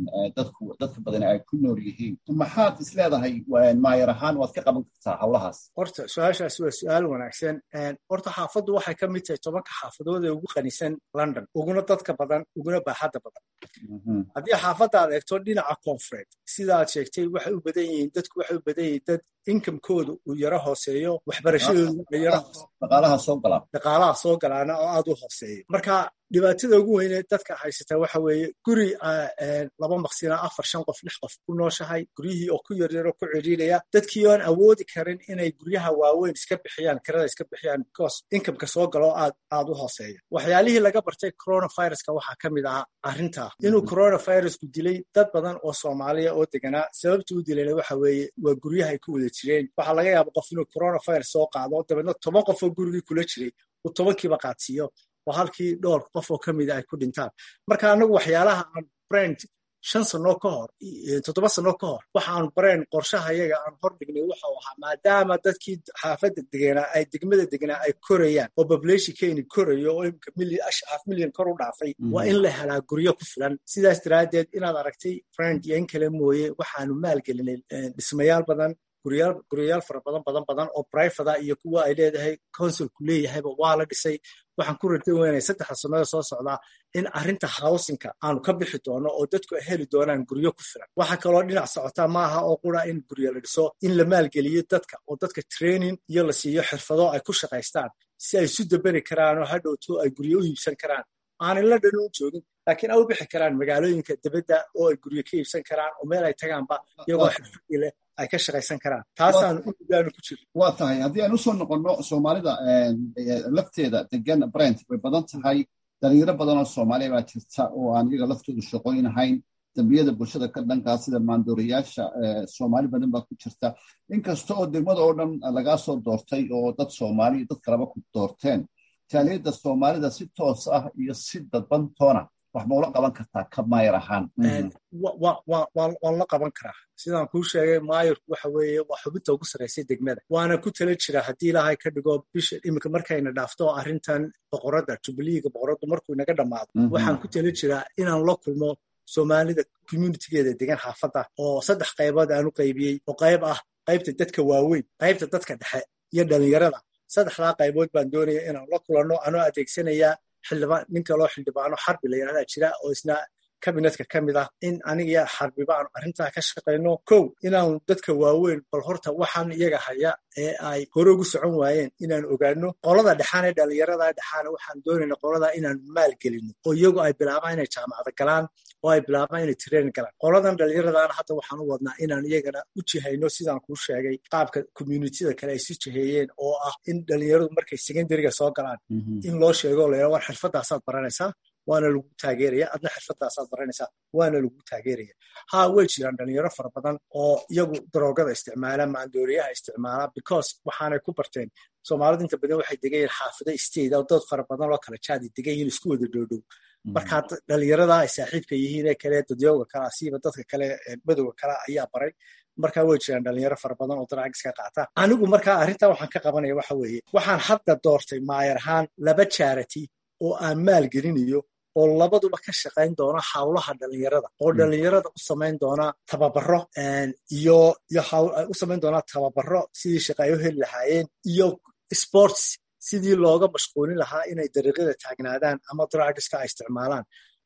dadka badan ay ku nool yihiin maxaad is leedahay maayar ahaan waad ka qaban kartaa howlahaas horta su-aashaas waa su-aal wanaagsan horta xaafaddu waxay ka mid tahay tobanka xaafadood ee ugu qanisan london uguna dadka badan uguna baaxadda badan haddii xaafadda aad eegto dhinaca koonfureed sidaad sheegtay waxay u badan yihiin dadku waxay u badan yihiin dad inkamkooda uu yaro hooseeyo waxbarashadooda yaro dhaqaalaha soo gala dhaqaalaha soo galaana oo aad u hooseeyo marka dhibaatada ugu weyne dadka haysataa waxa weeye guri laba maqsina afar shan qof lix qof ku nooshahay guryihii oo ku yaryaro ku cidhiidhaya dadkii oan awoodi karin inay guryaha waaweyn iska bixiyaan kirada iska bixiyaan because inkamka soo galo aad aad u hooseeya waxyaalihii laga bartay coronaviruska waxaa ka mid ahaa arrintaa inuu coronavirusku dilay dad badan oo soomaaliya oo deganaa sababta u dilayna waxa weeye waa guryaha ay ku wada jireen waxaa laga yaaba qof inuu coronavirus soo qaado dabeedna toban qof oo gurigii kula jiray uu tobankiiba qaadsiiyo oo halkii dhowr qof oo ka mida ay ku dhintaan marka anagu waxyaalaha aan brand shan sano ka hor toddoba sano ka hor waxaan brand qorshaha yaga aan hor dhignay waxau ahaa maadaama dadkii xaafadda deganaa ay degmada deganaa ay korayaan oo populationkeeni korayo oo imika half milyan kor u dhaafay waa in la helaa guryo ku filan sidaas daraaddeed inaad aragtay brand iyo in kale mooye waxaanu maalgelinay dhismayaal badan guryayaal fara badan badan badan oo brivada iyo kuwa ay leedahay consulku leeyahayba waa la dhisay waxaan ku rartay weynay saddexda sanada soo socdaa in arrinta housinka aanu ka bixi doono oo dadku ay heli doonaan guryo ku filan waxaa kaloo dhinac socotaa maaha oo qura in guryo la dhiso in la maalgeliyo dadka oo dadka training iyo la siiyo xirfado ay ku shaqaystaan si ay isu daberi karaan oo hadhowto ay guryo u iibsan karaan aanay la dhan u joogin laakiin ay u bixi karaan magaalooyinka dibadda oo ay guryo ka iibsan karaan oo meel ay tagaanba iyagoo xirfadii leh ay ka shaqaysan karaan taasaan ugaanu ku jira waa tahay haddii aan usoo noqonno soomaalida lafteeda degan brent way badan tahay dhalinyaro badan oo soomaaliya baa jirta oo aan iyaga laftoodu shaqooyin ahayn dambiyada bulshada ka dhankaa sida maandooriyaasha soomaali badan baa ku jirta inkasta oo degmada oo dhan lagaa soo doortay oo dad soomaali dad kaleba ku doorteen jaaliyadda soomaalida si toos ah iyo si dadbantoona wax ma ula qaban kartaa ka maayar ahaan waan la qaban karaa sidaan kuu sheegay maayarku waxa weeye waa xubinta ugu sarraysay degmada waana ku tala jira haddii ilaahay ka dhigo bisha iminka markayna dhaafto arrintan boqoradda jubileega boqoraddu markuu inaga dhammaado waxaan ku tala jiraa inaan la kulmo soomaalida communitigeeda degan xaafadda oo saddex qaybood aan u qaybiyey oo qayb ah qaybta dadka waaweyn qaybta dadka dhexe iyo dhalinyarada saddexdaa qaybood baan doonaya inaan la kulanno anoo adeegsanayaa xildhibaan nin kaloo xildhibaano xarbi la yidhahdaa jira oo isna kabinetka ka mid ah in aniga xarbiba aanu arrintaa ka shaqayno kow inaanu dadka waaweyn bal horta waxaan iyaga haya ee ay hore ugu socon waayeen inaan ogaano qolada dhexaan ee dhalinyarada dhexaana waxaan doonayna qolada inaan maal gelino oo iyagu ay bilaabaan inay jaamacada galaan oo ay bilaabaan inay tireen galaan qoladan dhalinyaradaana hadda waxaan u wadnaa inaan iyagana u jihayno sidaan kuu sheegay qaabka communitida kale ay si jiheeyeen oo ah in dhalinyaradu markay secondariga soo galaan in loo sheego layra war xirfadaasaad baranaysaa waana lagu taageeraya adna xirfadaasaad baranaysaa waana lagu taageeraya ha way jiraan dhalinyaro fara badan oo iyagu daroogada isticmaala maandooriyaha isticmaala because waxaanay ku barteen soomaalida inta badan waxay degan yihiin xaafida state oo dad fara badan oo kala jaadi degan yihiin isku wada dhoodhow markaa dhalinyarada ay saaxiibka yihiin ee kale dadyooga kale asiiba dadka kale madowga kale ayaa baray markaa way jiraan dhalinyaro fara badan oo daraags ka qaata anigu markaa arrintaa waxaan ka qabanaya waxa weeye waxaan hadda doortay maayar ahaan laba charity oo aan maal gelinayo oo labaduba ka shaqayn doona hawlaha dhalinyarada oo dhalinyarada u samayn doona tababaro iyo iyo u samayn doona tababaro sidii shaqaayo heli lahaayeen iyo sports sidii looga mashquulin lahaa inay dariiqyada taagnaadaan ama drugska ay isticmaalaan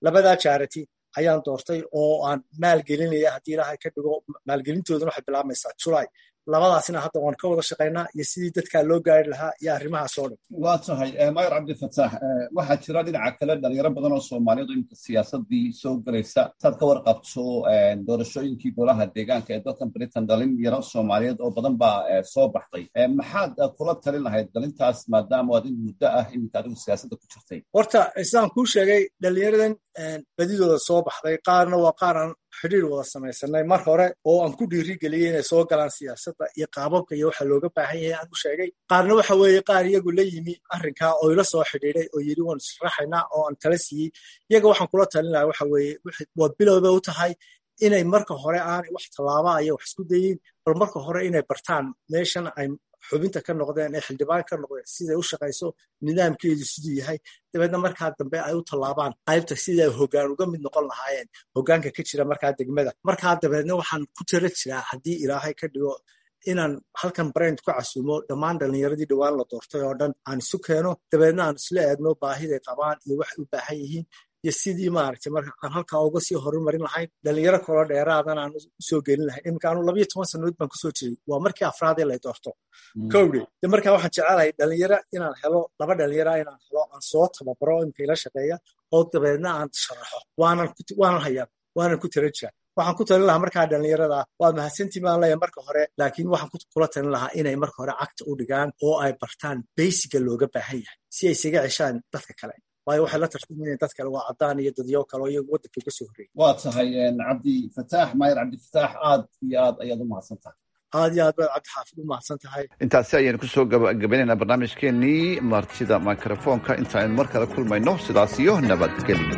labadaa charity ayaan doortay oo aan maalgelinaya haddii ilaahay ka dhigo maalgelintooduna waxay bilaabmaysaa julay labadaasina hadda waan ka wada shaqaynaa iyo sidii dadkaa loo gaari lahaa iyo arrimahaas oo dhan waa tahay mayor cabdifataax waxaa jira dhinaca kale dhalinyaro badan oo soomaaliyeed oo imika siyaasadii soo gelaysa saad ka warqabto doorashooyinkii golaha deegaanka ee dalkan britain dhalinyaro soomaaliyeed oo badan baa soo baxday maxaad kula talin lahayd dhalintaas maadaama aad in muddo ah iminka adigu siyaasadda ku jirtay horta sidaan kuu sheegay dhalinyaradan badidooda soo baxday qaarna waa qaar aan xidhiir wada samaysanay mar hore oo aan ku dhiirigeliyey inay soo galaan siyaasadda iyo qaababka iyo waxa looga baahan yahay aan u sheegay qaarna waxa weeye qaar iyagu la yimi arrinkaa oo ila soo xidhiiday oo yidhi waan israxaynaa oo aan tala siiyey iyaga waxaan kula talin lahaa waxa weeye waa bilowba u tahay inay marka hore aanay wax tallaaba iyo wax isku dayin bal marka hore inay bartaan meeshan ay xubinta ka noqdeen ee xildhibaan ka noqdeen siday u shaqayso nidaamkeedu siduu yahay dabeedna markaa dambe ay u tallaabaan qaybta sidii ay hoggaan uga mid noqon lahaayeen hoggaanka ka jira markaa degmada markaa dabeedna waxaan ku tara jiraa haddii ilaahay ka dhigo inaan halkan brand ku casuumo dhammaan dhallinyaradii dhowaan la doortay oo dhan aan isu keeno dabeedna aan isla eegno baahiday qabaan iyo waxay u baahan yihiin iyo sidii maaragtay marka aan halkaa uga sii horumarin lahayn dhalinyaro kaloo dheeraadan aan usoo gelin lahayn iminka anu labayo toban sannadood baan kusoo jiray waa markii afraadee lay doorto kowdhe de markaa waxaan jecelahay dhalinyaro inaan helo laba dhalinyara inaan helo aan soo tababaro imika ila shaqeeya oo dabeedna aan sharaxo waanan hayaa waanan ku tara jira waxaan ku talin lahaa markaa dhalinyarada waa mahadsantii baan leeyahay marka hore laakiin waxaan kula talin lahaa inay marka hore cagta u dhigaan oo ay bartaan beysiga looga baahan yahay si ay isaga ceshaan dadka kale waayo waxay la tartamayeen dad kale waa caddaan iyo dadyo kale oo iyagu waddanka uga soo horreeyay waa tahay cabdifataax maayar cabdifataax aad iyo aad ayaad u mahadsan tahay aad iyo aad baad cabdixaafid u mahadsan tahay intaasi ayaynu kusoo gabagabaynaynaa barnaamijkeenii martida mikrofoonka inta aynu mar kale kulmayno sidaas iyo nabadgelyo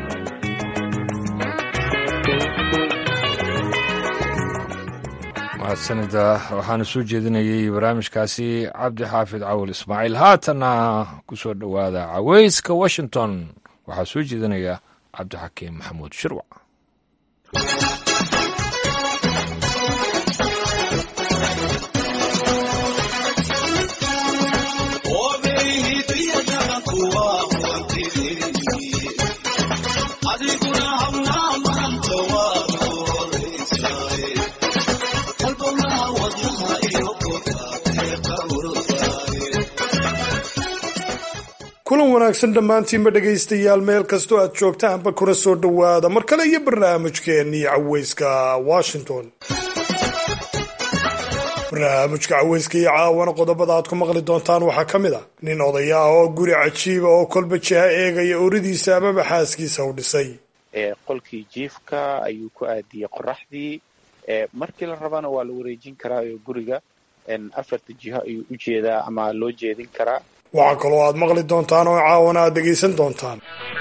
mahadsanida waxaana soo jeedinayay barnaamijkaasi cabdi xaafid cawal ismaaciil haatanna ku soo dhowaada caweyska washington waxaa soo jeedinaya cabdixakiim maxamuud shirwac kulan wanaagsan dhammaantiinba dhegaystayaal meel kastoo aad joogtaanba kuna soo dhowaada mar kale iyo barnaamijkeennii caweyska washington barnaamijka caweyska iyo caawana qodobada aad ku maqli doontaan waxaa ka mid a nin odaya ah oo guri cajiiba oo kolba jiha eegaya oridiisa amaba xaaskiisa u dhisay qolkii jiifka ayuu ku aadiyey qoraxdii markii la rabana waa la wareejin karaa oo guriga afarta jiho ayuu u jeedaa ama loo jeedin karaa waxaa kaloo aad maqli doontaan oo caawana aad dhegaysan doontaan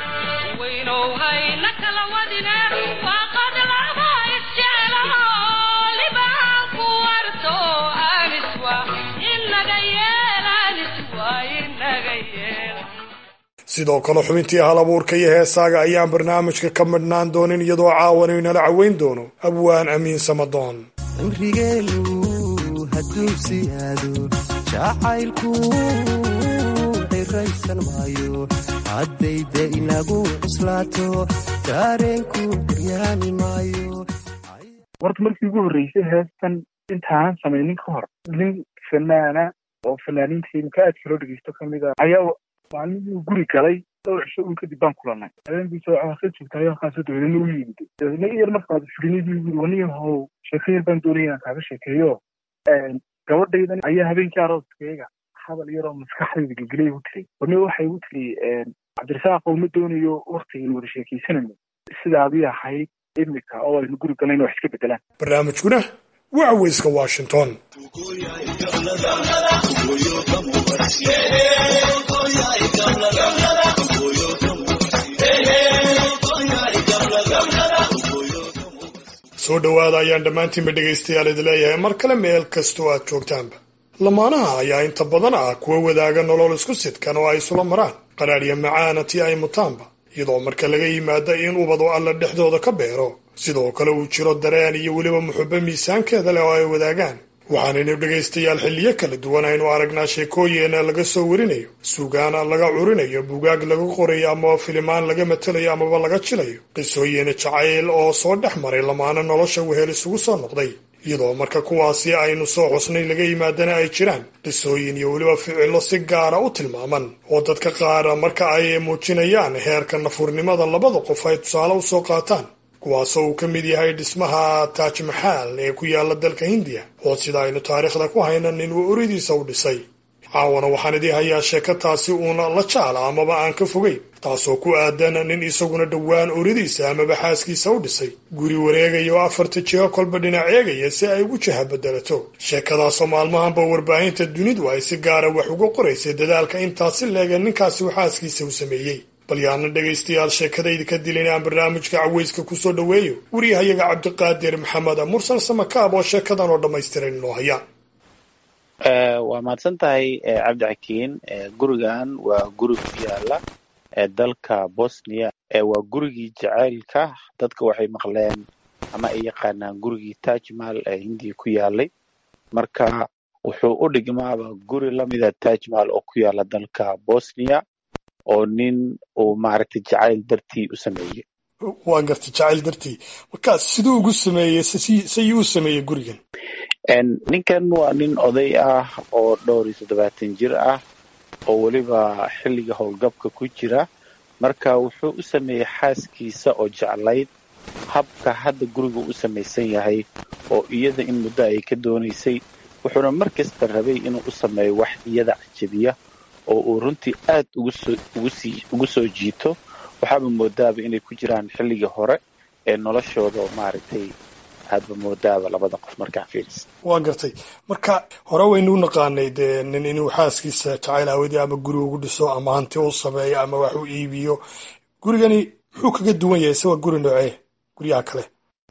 sidoo kale xubintii hal abuurka iyo heesaaga ayaan barnaamijka ka midhnaan doonin iyadoo caawana inala caweyn doono abwaan amiin samadoon haddayda inagu cuslaato dareenku guryaani maayo horta markii ugu horreysay heestan intaanan samaynin ka hor nin fanaana oo fanaaniinta imka aadka loo dhegeysto kamid a ayaa maalinuu guri galay dhowr cisho un kadib baan kulanay habeenkiisa waxaa ka joogtay halkaasoo dabeedna u yimid dabeedna in yar markaad firinidii guri waniyahow sheeko yar baan doonaya inaan kaaga sheekeeyo gabadhaydan ayaa habeenkii arooskeyga hadal yaroo maskaxdayda gelgelay igu tiri warni waxay igu tiri cabdirasaaqow ma doonayo waktigan wada sheekaysanayno sidaadii ahayd imika oo aynu guri galayna wax iska bedelaan barnaamijkuna waa caweyska washington soo dhowaada ayaan dhammaantiinba dhegaystayaal idi leeyahay mar kale meel kastoo aad joogtaanba lamaanaha ayaa inta badan ah kuwa wadaaga nolol isku sidkan oo ay isula maraan qaraadhya macaana tii ay mutaanba iyadoo marka laga yimaado in ubadu alla dhexdooda ka beero sidoo kale uu jiro dareen iyo weliba muxubo miisaankeeda leh oo ay wadaagaan waxaanaynu dhegaystayaal xilliyo kala duwan aynu aragnaa sheekooyin laga soo warinayo sugaan laga curinayo bugaag laga qorayo amaba filimaan laga matelayo amaba laga jilayo qisooyin jacayl oo soo dhex maray lamaana nolosha wehel isugu soo noqday iyadoo marka kuwaasi aynu soo xusnay laga yimaadana ay jiraan qisooyin iyo weliba ficillo si gaara u tilmaaman oo dadka qaar marka ay muujinayaan heerka nafurnimada labada qof ay tusaale u soo qaataan kuwaasoo uu ka mid yahay dhismaha taaj maxaal ee ku yaala dalka hindiya oo sida aynu taariikhda ku hayna nin uu oridiisa u dhisay caawana waxaan idii hayaa sheeko taasi uuna la jaala amaba aan ka fogeyn taasoo ku aadan nin isaguna dhowaan oridiisa amaba xaaskiisa u dhisay guri wareegaya oo afarta jiho kolba dhinac eegaya si ay ugu jaha bedelato sheekadaasoo maalmahanba warbaahinta dunidu ay si gaara wax uga qoraysay dadaalka intaasi leega ninkaasi uu xaaskiisa u sameeyey bal yaana dhegaystayaal sheekadayda ka dilin aan barnaamijka caweyska kusoo dhoweeyo waryahayaga cabdiqaadir maxamed mursal samakaab oo sheekadan oo dhammaystiran inoo haya waa mahadsan tahay cabdi xakiin gurigan waa guri ku yaala dalka bosnia waa gurigii jacaylka dadka waxay maqleen ama ay yaqaanaan gurigii tajmal ee hindiya ku yaalay marka wuxuu u dhigmaaba guri lamida tajmal oo ku yaala dalka bosnia oo nin uu maaragtay jacayl dartii u sameeyey waa gartay jacayl dartii marka siduu ugu sameeyey sayuu u sameeyey gurigan ninkan waa nin oday ah oo dhowr iyo toddobaatan jir ah oo weliba xilliga howlgabka ku jira marka wuxuu u sameeyey xaaskiisa oo jeclayd habka hadda guriga u samaysan yahay oo iyada in muddo ay ka doonaysay wuxuuna mar kasta rabay inuu u sameeyo wax iyada cajabiya oo uu runtii aad ugu soo jiito waxaaba moodaaba inay ku jiraan xilligii hore ee noloshooda maaragtay aadba moodaaba labada qof markaa fiiris waa gartay marka hore waynu u naqaanay dee nin inuu xaaskiisa jacayl aawadii ama guri ugu dhiso ama hanti u sameeyo ama wax u iibiyo gurigani muxuu kaga duwan yahay se waa guri noocee guryaha kale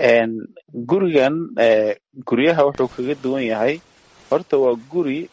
gurigan guryaha wuxuu kaga duwan yahay horta waa guri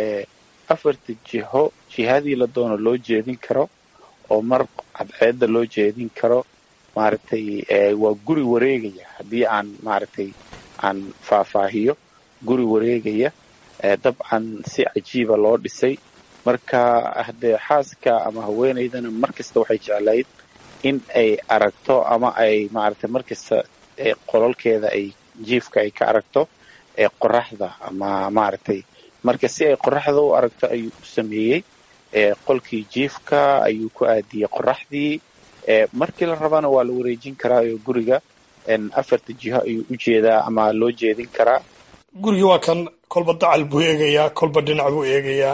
afarta jiho jihadii la doono loo jeedin karo oo mar cadceedda loo jeedin karo maaragtay waa guri wareegaya haddii aan maaragtay aan faahfaahiyo guri wareegaya dabcan si cajiiba loo dhisay marka haddee xaaska ama haweenaydana mar kasta waxay jeclayd in ay aragto ama ay maaragtay mar kasta qololkeeda ay jiifka ay ka aragto qoraxda ama maaragtay marka si ay qoraxda u aragto ayuu u sameeyey qolkii jiifka ayuu ku aadiyey qoraxdii markii la rabana waa la wareejin karaa oo guriga afarta jiho ayuu u jeedaa ama loo jeedin karaa gurigii waa kan kolba dacal buu eegayaa kolba dhinac buu eegayaa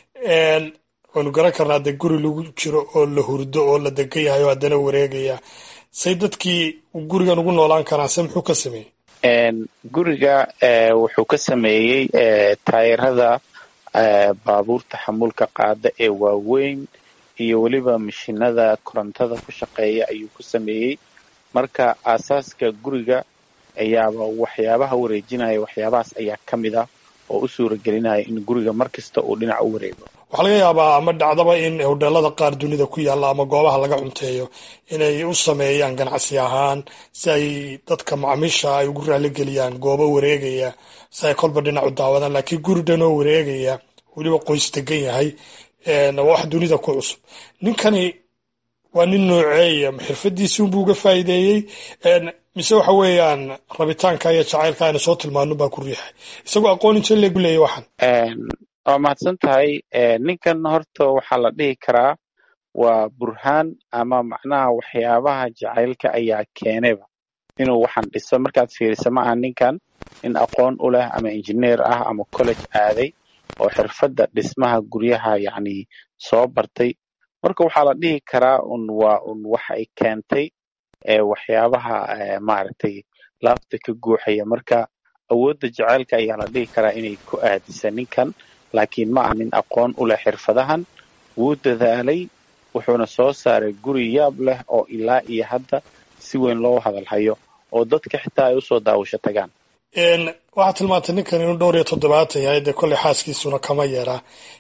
waynu garan karnaa dee guri lagu jiro oo la hurdo oo la degan yahay oo haddana wareegaya say dadkii gurigan ugu noolaan karaan se muxuu ka sameeyey guriga wuxuu ka sameeyey taayirada baabuurta xamuulka qaada ee waaweyn iyo weliba mashinada korontada ku shaqeeya ayuu ku sameeyey marka aasaaska guriga ayaaba waxyaabaha wareejinaya waxyaabahaas ayaa ka mid ah oo u suura gelinaya in guriga mar kasta uu dhinac u wareego waxaa laga yaabaa ama dhacdaba in hodheelada qaar dunida ku yaalla ama goobaha laga cunteeyo inay u sameeyaan ganacsi ahaan si ay dadka macmiisha ay ugu raaligeliyaan goobo wareegaya si ay kolba dhinac u daawadaan laakiin guri dhan oo wareegaya weliba qoys degan yahay waa wax dunida ku cusub ninkani waa nin nooceeya xirfadiisi unbuu uga faa'iideeyey mise waxa weeyaan rabitaanka iyo jacaylka aynu soo tilmaano baa ku riixay isagoo aqoon inte leegu leeyay waxaan waa mahadsan tahay ninkan horta waxaa la dhihi karaa waa burhaan ama macnaha waxyaabaha jacaylka ayaa keenayba inuu waxaan dhiso markaad fiiriso ma aha ninkan nin aqoon u leh ama injineer ah ama college aaday oo xirfadda dhismaha guryaha yacni soo bartay marka waxaa la dhihi karaa un waa un waxa ay keentay waxyaabaha maaragtay laabta ka guuxaya marka awoodda jacaylka ayaa la dhihi karaa inay ku aadisa ninkan laakiin ma aha nin aqoon u leh xirfadahan wuu dadaalay wuxuuna soo saaray guri yaab leh oo ilaa iyo hadda si weyn loo hadalhayo oo dadka xitaa ay usoo daawasho tagaan waxaad tilmaantay ninkan inuu dhowr iyo toddobaatan yahay dee kolley xaaskiisuna kama yeeraa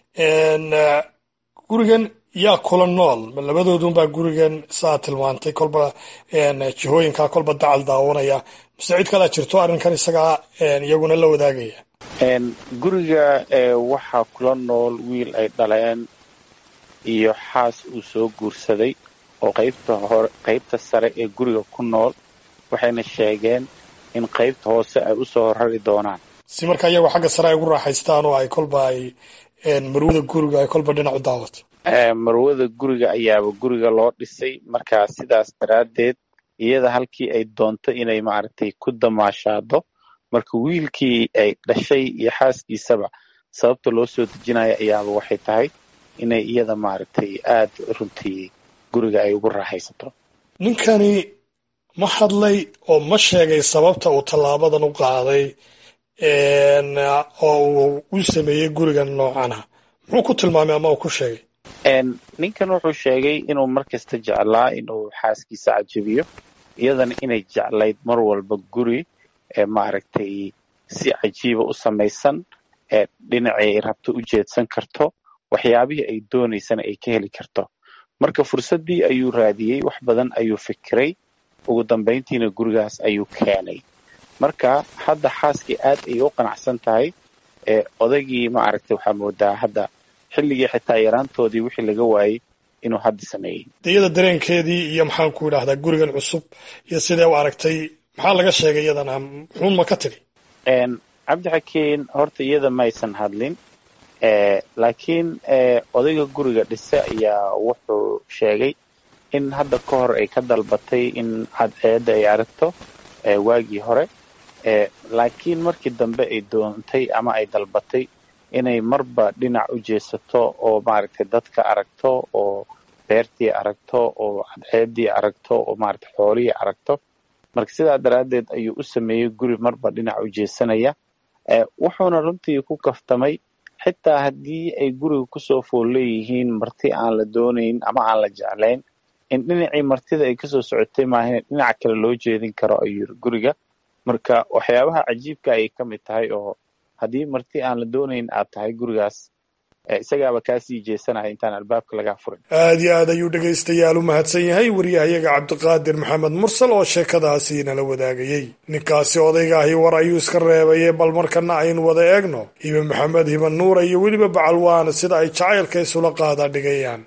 gurigan yaa kula nool ma labadoodunbaa gurigan saa tilmaantay kolba jihooyinkaa kolba dacal daawanaya mise cid kalaa jirto arrinkan isagaa iyaguna la wadaagaya guriga waxaa kula nool wiil ay dhaleen iyo xaas uu soo guursaday oo qaybta hore qaybta sare ee guriga ku nool waxayna sheegeen in qaybta hoose ay usoo horari doonaan si marka iyagoo xagga sare ay ugu raaxaystaan oo ay kolba ay marwada guriga ay kolba dhinac u daawato marwada guriga ayaaba guriga loo dhisay marka sidaas daraaddeed iyada halkii ay doonto inay maaragtay ku damaashaado marka wiilkii ay dhashay iyo xaaskiisaba sababta loo soo dejinayo ayaaba waxay tahay inay iyada maaragtay aada runtii guriga ay ugu raaxaysato ninkani ma hadlay oo ma sheegay sababta uu tallaabadan u qaaday oo uu u sameeyey gurigan noocana muxuu ku tilmaamay ama uu ku sheegay ninkan wuxuu sheegay inuu mar kasta jeclaa inuu xaaskiisa cajabiyo iyadana inay jeclayd mar walba guri ee maaragtay si cajiiba u samaysan ee dhinacii ay rabto u jeedsan karto waxyaabihii ay doonaysana ay ka heli karto marka fursaddii ayuu raadiyey wax badan ayuu fikiray ugu dambayntiina gurigaas ayuu keenay marka hadda xaaskii aad ayay u qanacsan tahay ee odaygii maaragtay waxaa moodaa hadda xilligii xitaa yaraantoodii wixii laga waayey inuu hadda sameeyey iyada dareenkeedii iyo maxaan ku idhaahdaa gurigan cusub iyo sidee u aragtay maxaa laga sheegay iyadana muxuun ma ka tiri cabdixakiin horta iyada maysan hadlin laakiin odayga guriga dhise ayaa wuxuu sheegay in hadda ka hor ay ka dalbatay in cadceedda ay aragto waagii hore laakiin markii dambe ay doontay ama ay dalbatay inay marba dhinac u jeesato oo maaragtay dadka aragto oo beertii aragto oo cadceeddii aragto oo maaragtay xoolihii aragto marka sidaa daraaddeed ayuu u sameeyey guri marba dhinac u jeesanaya wuxuuna runtii ku kaftamay xitaa haddii ay guriga kusoo fool leeyihiin marti aan la doonayn ama aan la jeclayn in dhinacii martida ay kasoo socotay maahan dhinac kale loo jeedin karo ayuu yiri guriga marka waxyaabaha cajiibka ayay ka mid tahay oo haddii marti aan la doonayn aad tahay gurigaas isagaaba kaasii jeesanaya intaan albaabka lagaa furin aad iyo aad ayuu dhegaystayaal u mahadsan yahay wariyahayaga cabdiqaadir maxamed mursal oo sheekadaasi nala wadaagayey ninkaasi odayga ahi war ayuu iska reebaye bal markana aynu wada eegno hibe maxamed hiba nuura iyo weliba bacalwaan sida ay jacaylka isula qaada dhigayaan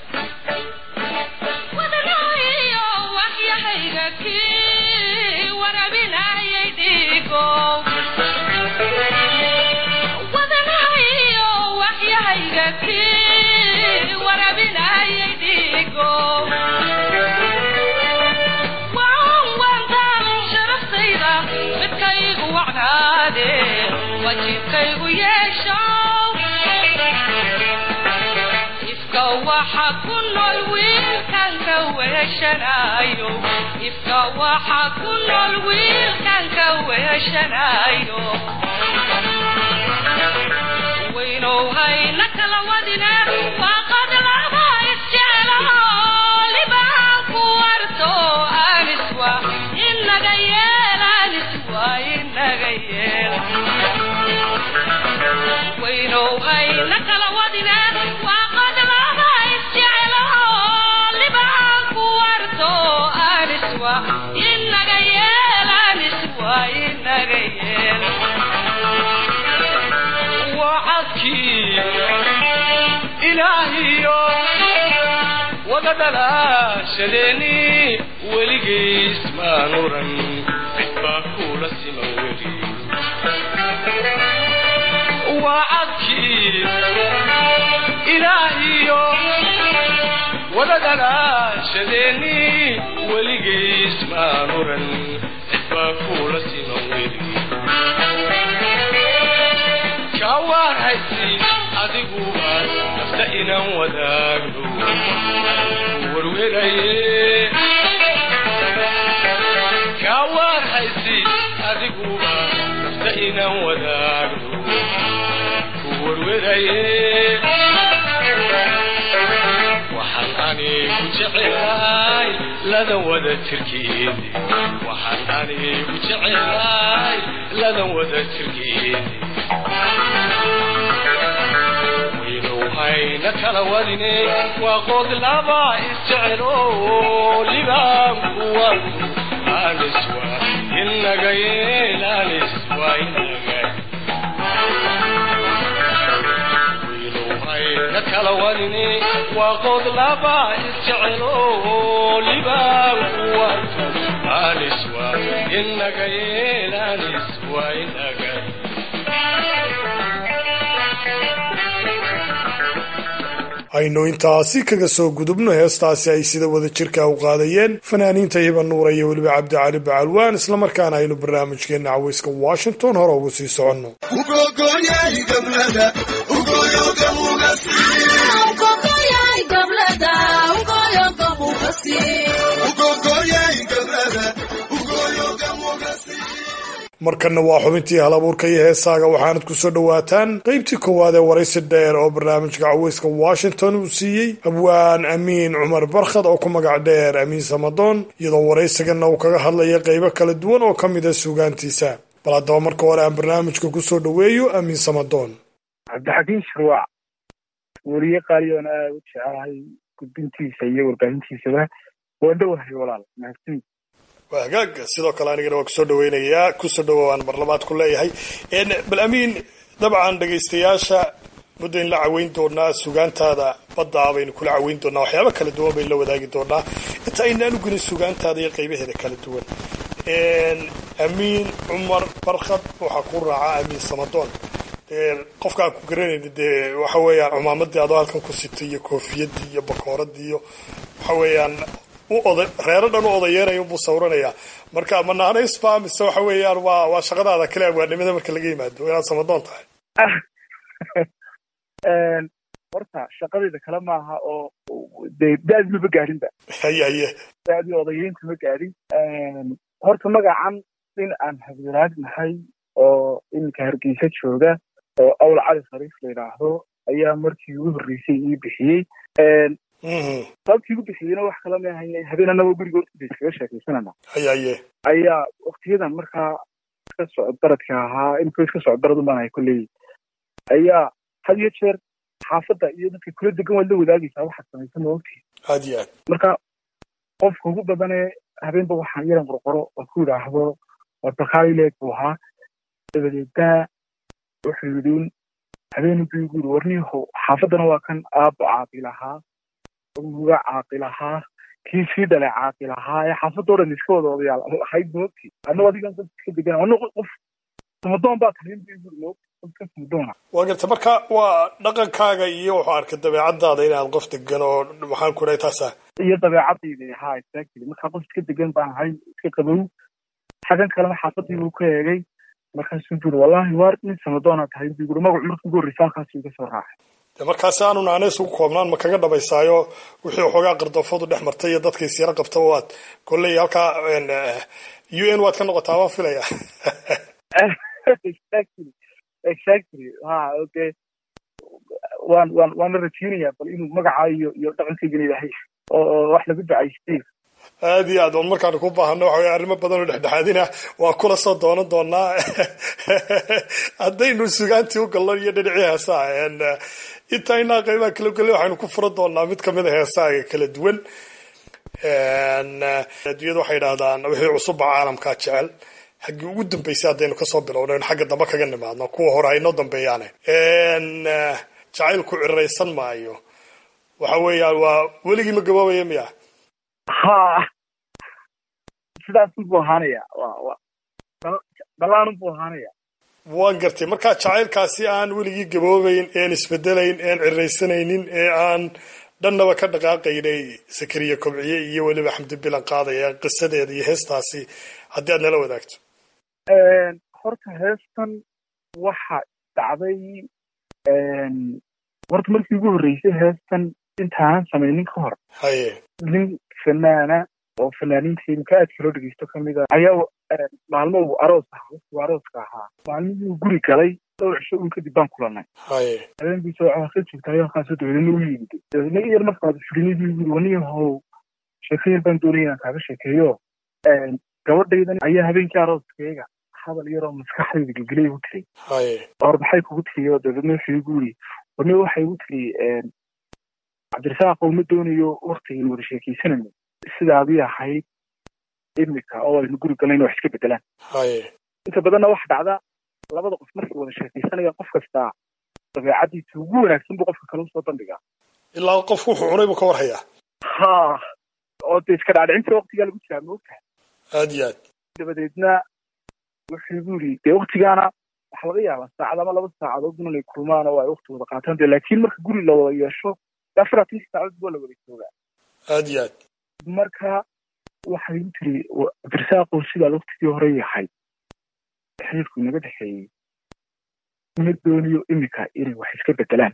ifka waxa ku nool wiilkan ka weeshanayo waynow hayna kala wadine waaqad laba isjeclo libaan ku warto aniswa inaga yeel aniswa inaga yeel waynow hayna kala wadine waaqad laba isjeclo libaan ku warto aniswa inaga yeel aniswa inaga yeel wacadkii ilaahiyo wada dhalaashadeeni weligiis maan oran cid baa kula siman weli wacadkii ilaahiyo wada dhalaashadeeni weligiis maan oran cid baa kula siman weli kawaarhaysi adiguba nafta inaan wadaagno warweraye kawaarhaysi adiguba nafta inaan wadaagno ku warweraye waxaan anigu jecelahay ladan wada jirkeedi waxaan anigu jecelahay ladan wada jirkeedi waynow hayna kala wadine waa qood laba isjecelo libaanku wadu aniswa inaga yeel aniswa inaga hayna kala wadine waa qod laba isjecelo libaan kuwarto aniswa inaga yeelaniswa inaga aynu intaasi kaga soo gudubno heestaasi ay sida wada jirka u qaadayeen fanaaniinta hiba nuura iyo weliba cabdicali bacalwaan islamarkaana aynu barnaamijkeenna caweyska washington hore ugu sii soconno markanna waa xubintii hal abuurka iyo heesaaga waxaanad ku soo dhowaataan qaybtii koowaad ee waraysi dheer oo barnaamijka caweyska washington uu siiyey abwaan amiin cumar barkhad oo ku magac dheer amiin samadoon iyadoo waraysigana uu kaga hadlaya qaybo kala duwan oo ka mid a suugaantiisa bal haddaba marka hore aan barnaamijka ku soo dhoweeyo amiin samadoon cabdixakiin shirwac weriye qaaliyoon aad u jecelahay gudbintiisa iyo warbaahintiisaba waan dhowahay walaal mahadsanid waa hagaag sidoo kale anigana waa kusoo dhaweynayaa kusoo dhawowaan marlabaad ku leeyahay bal amiin dabcan dhegaystayaasha muddo in la caweyn doonaa sugaantaada baddaa baynu kula caweyn doonaa waxyaaba kala duwan baynu la wadaagi doonaa inta aynaan u gelin sugaantaada iyo qaybaheeda kala duwan amiin cumar barkhad waxaa ku raaca amiin samadoon qofka aan ku garanayni dee waxa weeyaan cumaamadii adoo halkan ku sitay iyo koofiyadii iyo bakooradii iyo waxa weeyaan u oda reero dhan u odayeeraya buu sawiranayaa marka ma naanaysba mise waxa weeyaan waa waa shaqadaada kale abwaanimada marka laga yimaado inaad samadoon tahay horta shaqadayda kale maaha oo dee da-di maba gaadhinba haye haye da-dii odayeynta ma gaadhin horta magacan in aan habdiraad nahay oo iminka hargeysa jooga oo awl cali khariif la yidhaahdo ayaa markii ugu horreysay ii bixiyey sababtii igu bixiyeyna wax kala ma ahayn habeen anagoo guriga hortiisa iskaga sheekaysanana haye haye ayaa waktiyadan markaa iska socod baradka ahaa imika iska socod barad umaan ahay kolley ayaa had iyo jeer xaafadda iyo dadka kula degan waad la wadaagaysaa waxaad samaysan ma ogtihi aad iyo aad marka qofka ugu badane habeenba waxaan yaran qorqoro oo ku yidhaahdo waa bakaileeg buu ahaa dabadeedna wuxuu yidhi habeen buu igu yidhi warniyahow xaafaddana waa kan aabbo caaqil ahaa uga caaqil ahaa kii sii dhalay caaqil ahaa ee xaafadoo dhan iska wada odayaal ahayd moogti annago adigan dad iska degan anna qof samadoon baa tahay buu igu yidhi moogti qofka samadoona waa garta marka waa dhaqankaaga iyo wuxuu arkay dabeecadaada inaad qof degan oo maxaan ku dhahay taasa iyo dabeecadayda haa exactly markaa qof iska degan baan ahay iska qabow xagan kalena xaafadii buu ka eegay markaasuu buri wallahi waar nin samadoona tahay buu yiri magacu markii ugu horreysa halkaasuu iga soo raacay de markaasi aanu naaneys ugu koobnaan ma kaga dhabaysaayo wixii waxoogaa qardafoodu dhex martay iyo dadka isyaro qabtaba waad kolley halkaa u n waad ka noqotaa waan filaya exactly exactly ha okay waan waan waan la rajeynayaa bal inuu magaca iyo iyo dhaqankaygana ilaahay oo wax lagu ducaystay aad iyo aad on markaanu ku baahano waxa wey arrimo badan oo dhexdhexaadina waa kula soo doonan doonaa haddaynu sugaantii u galno iyo dhinacii heesaha intaynaa qaybaha kala gelle waxaynu ku furan doonaa mid kamid a heesaaga kala duwan adduunyada waxay idhahdaan wixii cusubba caalamkaa jecel xaggii ugu dambeysay haddaynu kasoo bilowno in xagga dambe kaga nimaadno kuwa hore aynoo dambeeyaane jacaylku ciraysan maayo waxa weeyaan waa weligii ma gaboobaya miya ha sidaas buu ahaanaya wa wa dhalaan buu ahaanaya waan gartay markaa jacaylkaasi aan weligii gaboobayn een isbedelayn een ciraysanaynin ee aan dhannaba ka dhaqaaqaynay sakariya kobciye iyo weliba xamdi bilan qaadaya qisadeeda iyo heestaasi haddii aad nala wadaagto horta heestan waxa dhacday horta markii ugu horreysay heestan intaanan samaynin ka hor haye nin fanaana oo fanaaniinta imika aadka loo dhegeysto kamid a ayaa maalmo uu aroos ahaa waqtigu arooska ahaa maalmihii uu guri galay dhowr cisho un kadib baan kulanay haye habeenkiisa waxaa ka joogta ayaalkaasoo dabeedna u yimid dabeedna in yar markaad firinay buu yiri waniyahow sheeko yar baan doonaya inaan kaaga sheekeeyo gabadhaydan ayaa habeenkii arooskeyga hadal yaroo maskaxdayda gelgelay igu tiri haye or maxay kugu tiri oo dabeedna wuxuu igu yiri waniyo waxay igu tiri cabdirasaaq uma doonayo waktigaynu wada sheekeysanayno sidaadii ahayd imika oo aynu guri galayno wax iska bedelaan haye inta badanna waxa dhacda labada qof markay wada sheekaysanayaan qof kastaa dabeecadiisa ugu wanaagsan buu qofka kale usoo bandhigaa ilaa qofku wuxuu cunay buu ka warhayaa ha oo dee iska dhaadhicinta waqtigaa lagu jiraa moogtaha aad iyo aad dabadeedna wuxuu igu yidhi dee waktigaana waxaa laga yaabaa saacad ama laba saacadood inay kulmaan oo ay wakti wada qaataan de laakiin marka guri la wada yeesho afar atanki saacadood waa la wada joogaa aad iyo aad marka waxay u tiri abdirsaaqow sidaad waktigii hore yahay xiriirku inaga dhexeeyey ma dooniyo imika inay wax iska bedelaan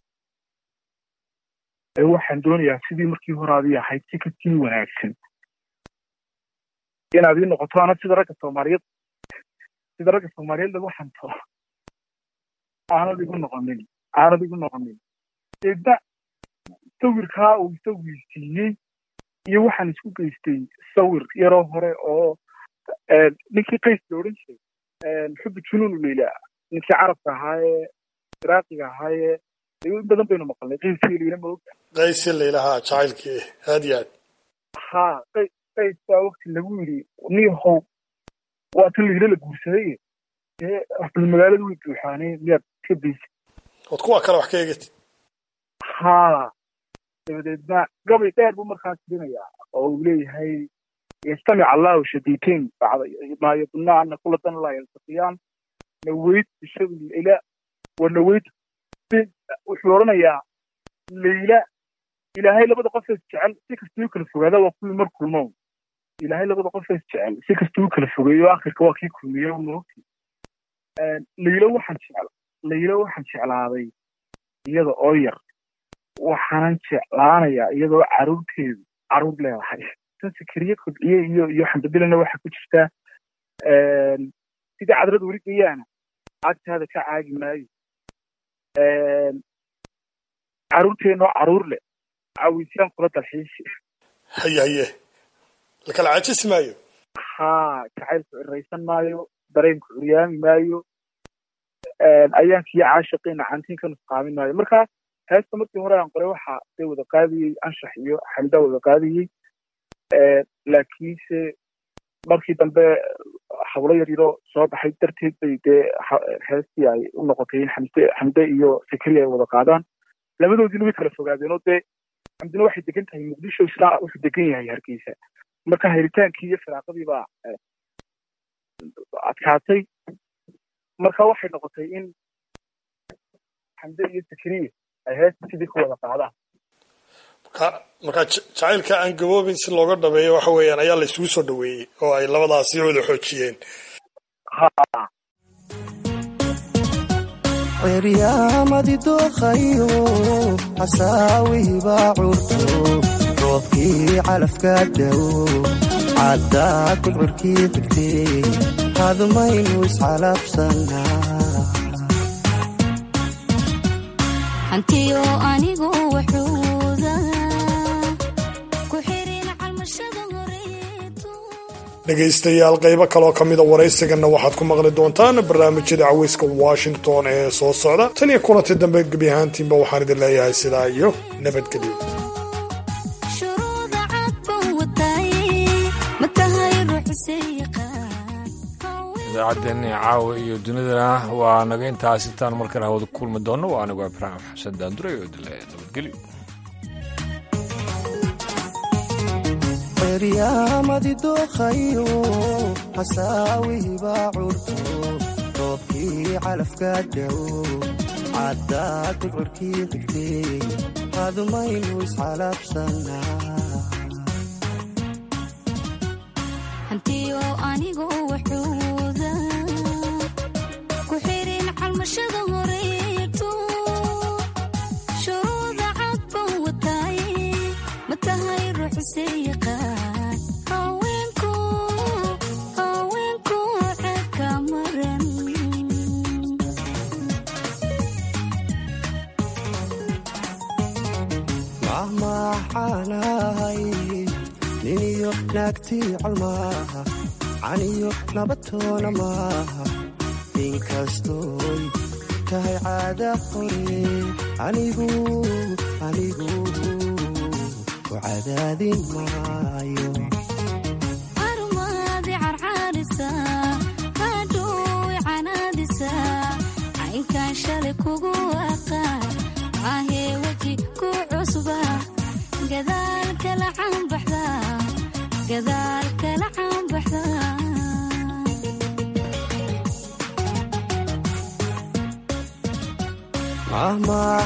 ee waxaan doonayaa sidii markii hore adii ahayd si kasii wanaagsan inaad ii noqoto ana sida ragga soomaaliyeed sida ragga soomaaliyeed lagu xanto aanad igu noqonin aanad igu noqonin deedna sawirkaa uu sawirsiiyey iyo waxaan isku geystay sawir yaroo hore oo ninkii qays la odhan jiray xubbi junuunu leyla ninkii carabka ahaayee iraaqiga ahaayee in badan baynu maqalnay qayskii leyla maogta qaysi laylahaa jacaylkii aad iyo aad ha qay qays baa wakti lagu yidhi niyahow waa tan leyla la guursaday ee bal magaalada way buuxaanee miyaad ka baysid ood kuwa kale wax ka eegati ha dabadeedna gabay dheer buu markaas dirinayaa oo uu leeyahay yastamic allahu shadiitain maa yadunna ana kula dan laa yaltaqiyaan naweyd bishabi ila wa naweyd wuxuu odhanayaa leyla ilaahay labada qof is jecel si kastuu u kala fogaada waa kuwii mar kulmo ilaahay labada qof is jecel si kastuu u kala fogeeyo akhirka waa kii kulmiye moogti leyla waxaan jecel leyla waxaan jeclaaday iyada oo yar waxaanan jeclaanayaa iyadoo caruurteedu caruur leedahay tan sikiriye kobciye iyo iyo xamdabilana waxaa ku jirtaa sidii cadrad weli gayaana agtaada ka caagi maayo caruurteenoo caruur leh cawisyaan kula dalxiisi haye haye lakala caajisi maayo ha jacaylku ciraysan maayo dareenku curyaami maayo ayaankii caashiqiina cantiin ka nusqaamin maayo marka heesta markii hore aan qoray waxa day wada qaadiyey anshax iyo xamdaa wada qaadiyey laakiinse markii dambe hablo yar yaroo soo baxay darteed bay dee heestii ay u noqotay in xamde xamde iyo fikri ay wada qaadaan labadoodiina way kala fogaadeen oo dee xamdina waxay degan tahay muqdisho isna wuxuu degan yahay hargeysa marka helitaankii iyo firaaqadii baa adkaatay marka waxay noqotay in xamde iyo fikriye ay heesta sidii ku wada qaadaan marka marka jacaylka aan gaboobin si looga dhabeeyo waxa weeyaan ayaa la isugu soo dhaweeyey oo ay labadaasi wada xoojiyeen ciryaamadi dooqayo xasaawihibaa curto roobkii calafka dhow caddaa gudcurkii degtay hadmaynu iscalabsanaa hantiyo anigu waxuuda ku xirin calmashada horeeto dhegaystayaal qaybo kaloo ka mida waraysiganna waxaad ku maqli doontaan barnaamijyada caweyska washington ee soo socda tan iyo kulanti dambe gebi ahaantiinba waxaan idin leeyahay sidaa iyo nabadgelyo shuruuda cad baan watay ma tahay ruuxisay idaacaddeenii caawa iyo dunidana waa naga intaas intaan markale hawada ku kulmi doonno waa anigu ibraahim xasan daanduray oo dile nabadgelyo ciryaamadi dooqayo xasaawihibaa curto roobkii calafka dhow caddaa gudcurkii degtay hadmaynu iscalabsanaa hantiyo anigu waxuuda ku xirin calmashada horeeto shuruuda cad baan watay ma tahay ruuxisay yaqaan haweenku haweenku ceka maran mahmaxaanahay niniyo naagtii colmaaha caniyo nabatoona maaha inkastooy tahay caada qore anigu anigu ku cadaadin maayo armaadi carcaarisa hadhow canaadisa sidaan shalay kugu aqaan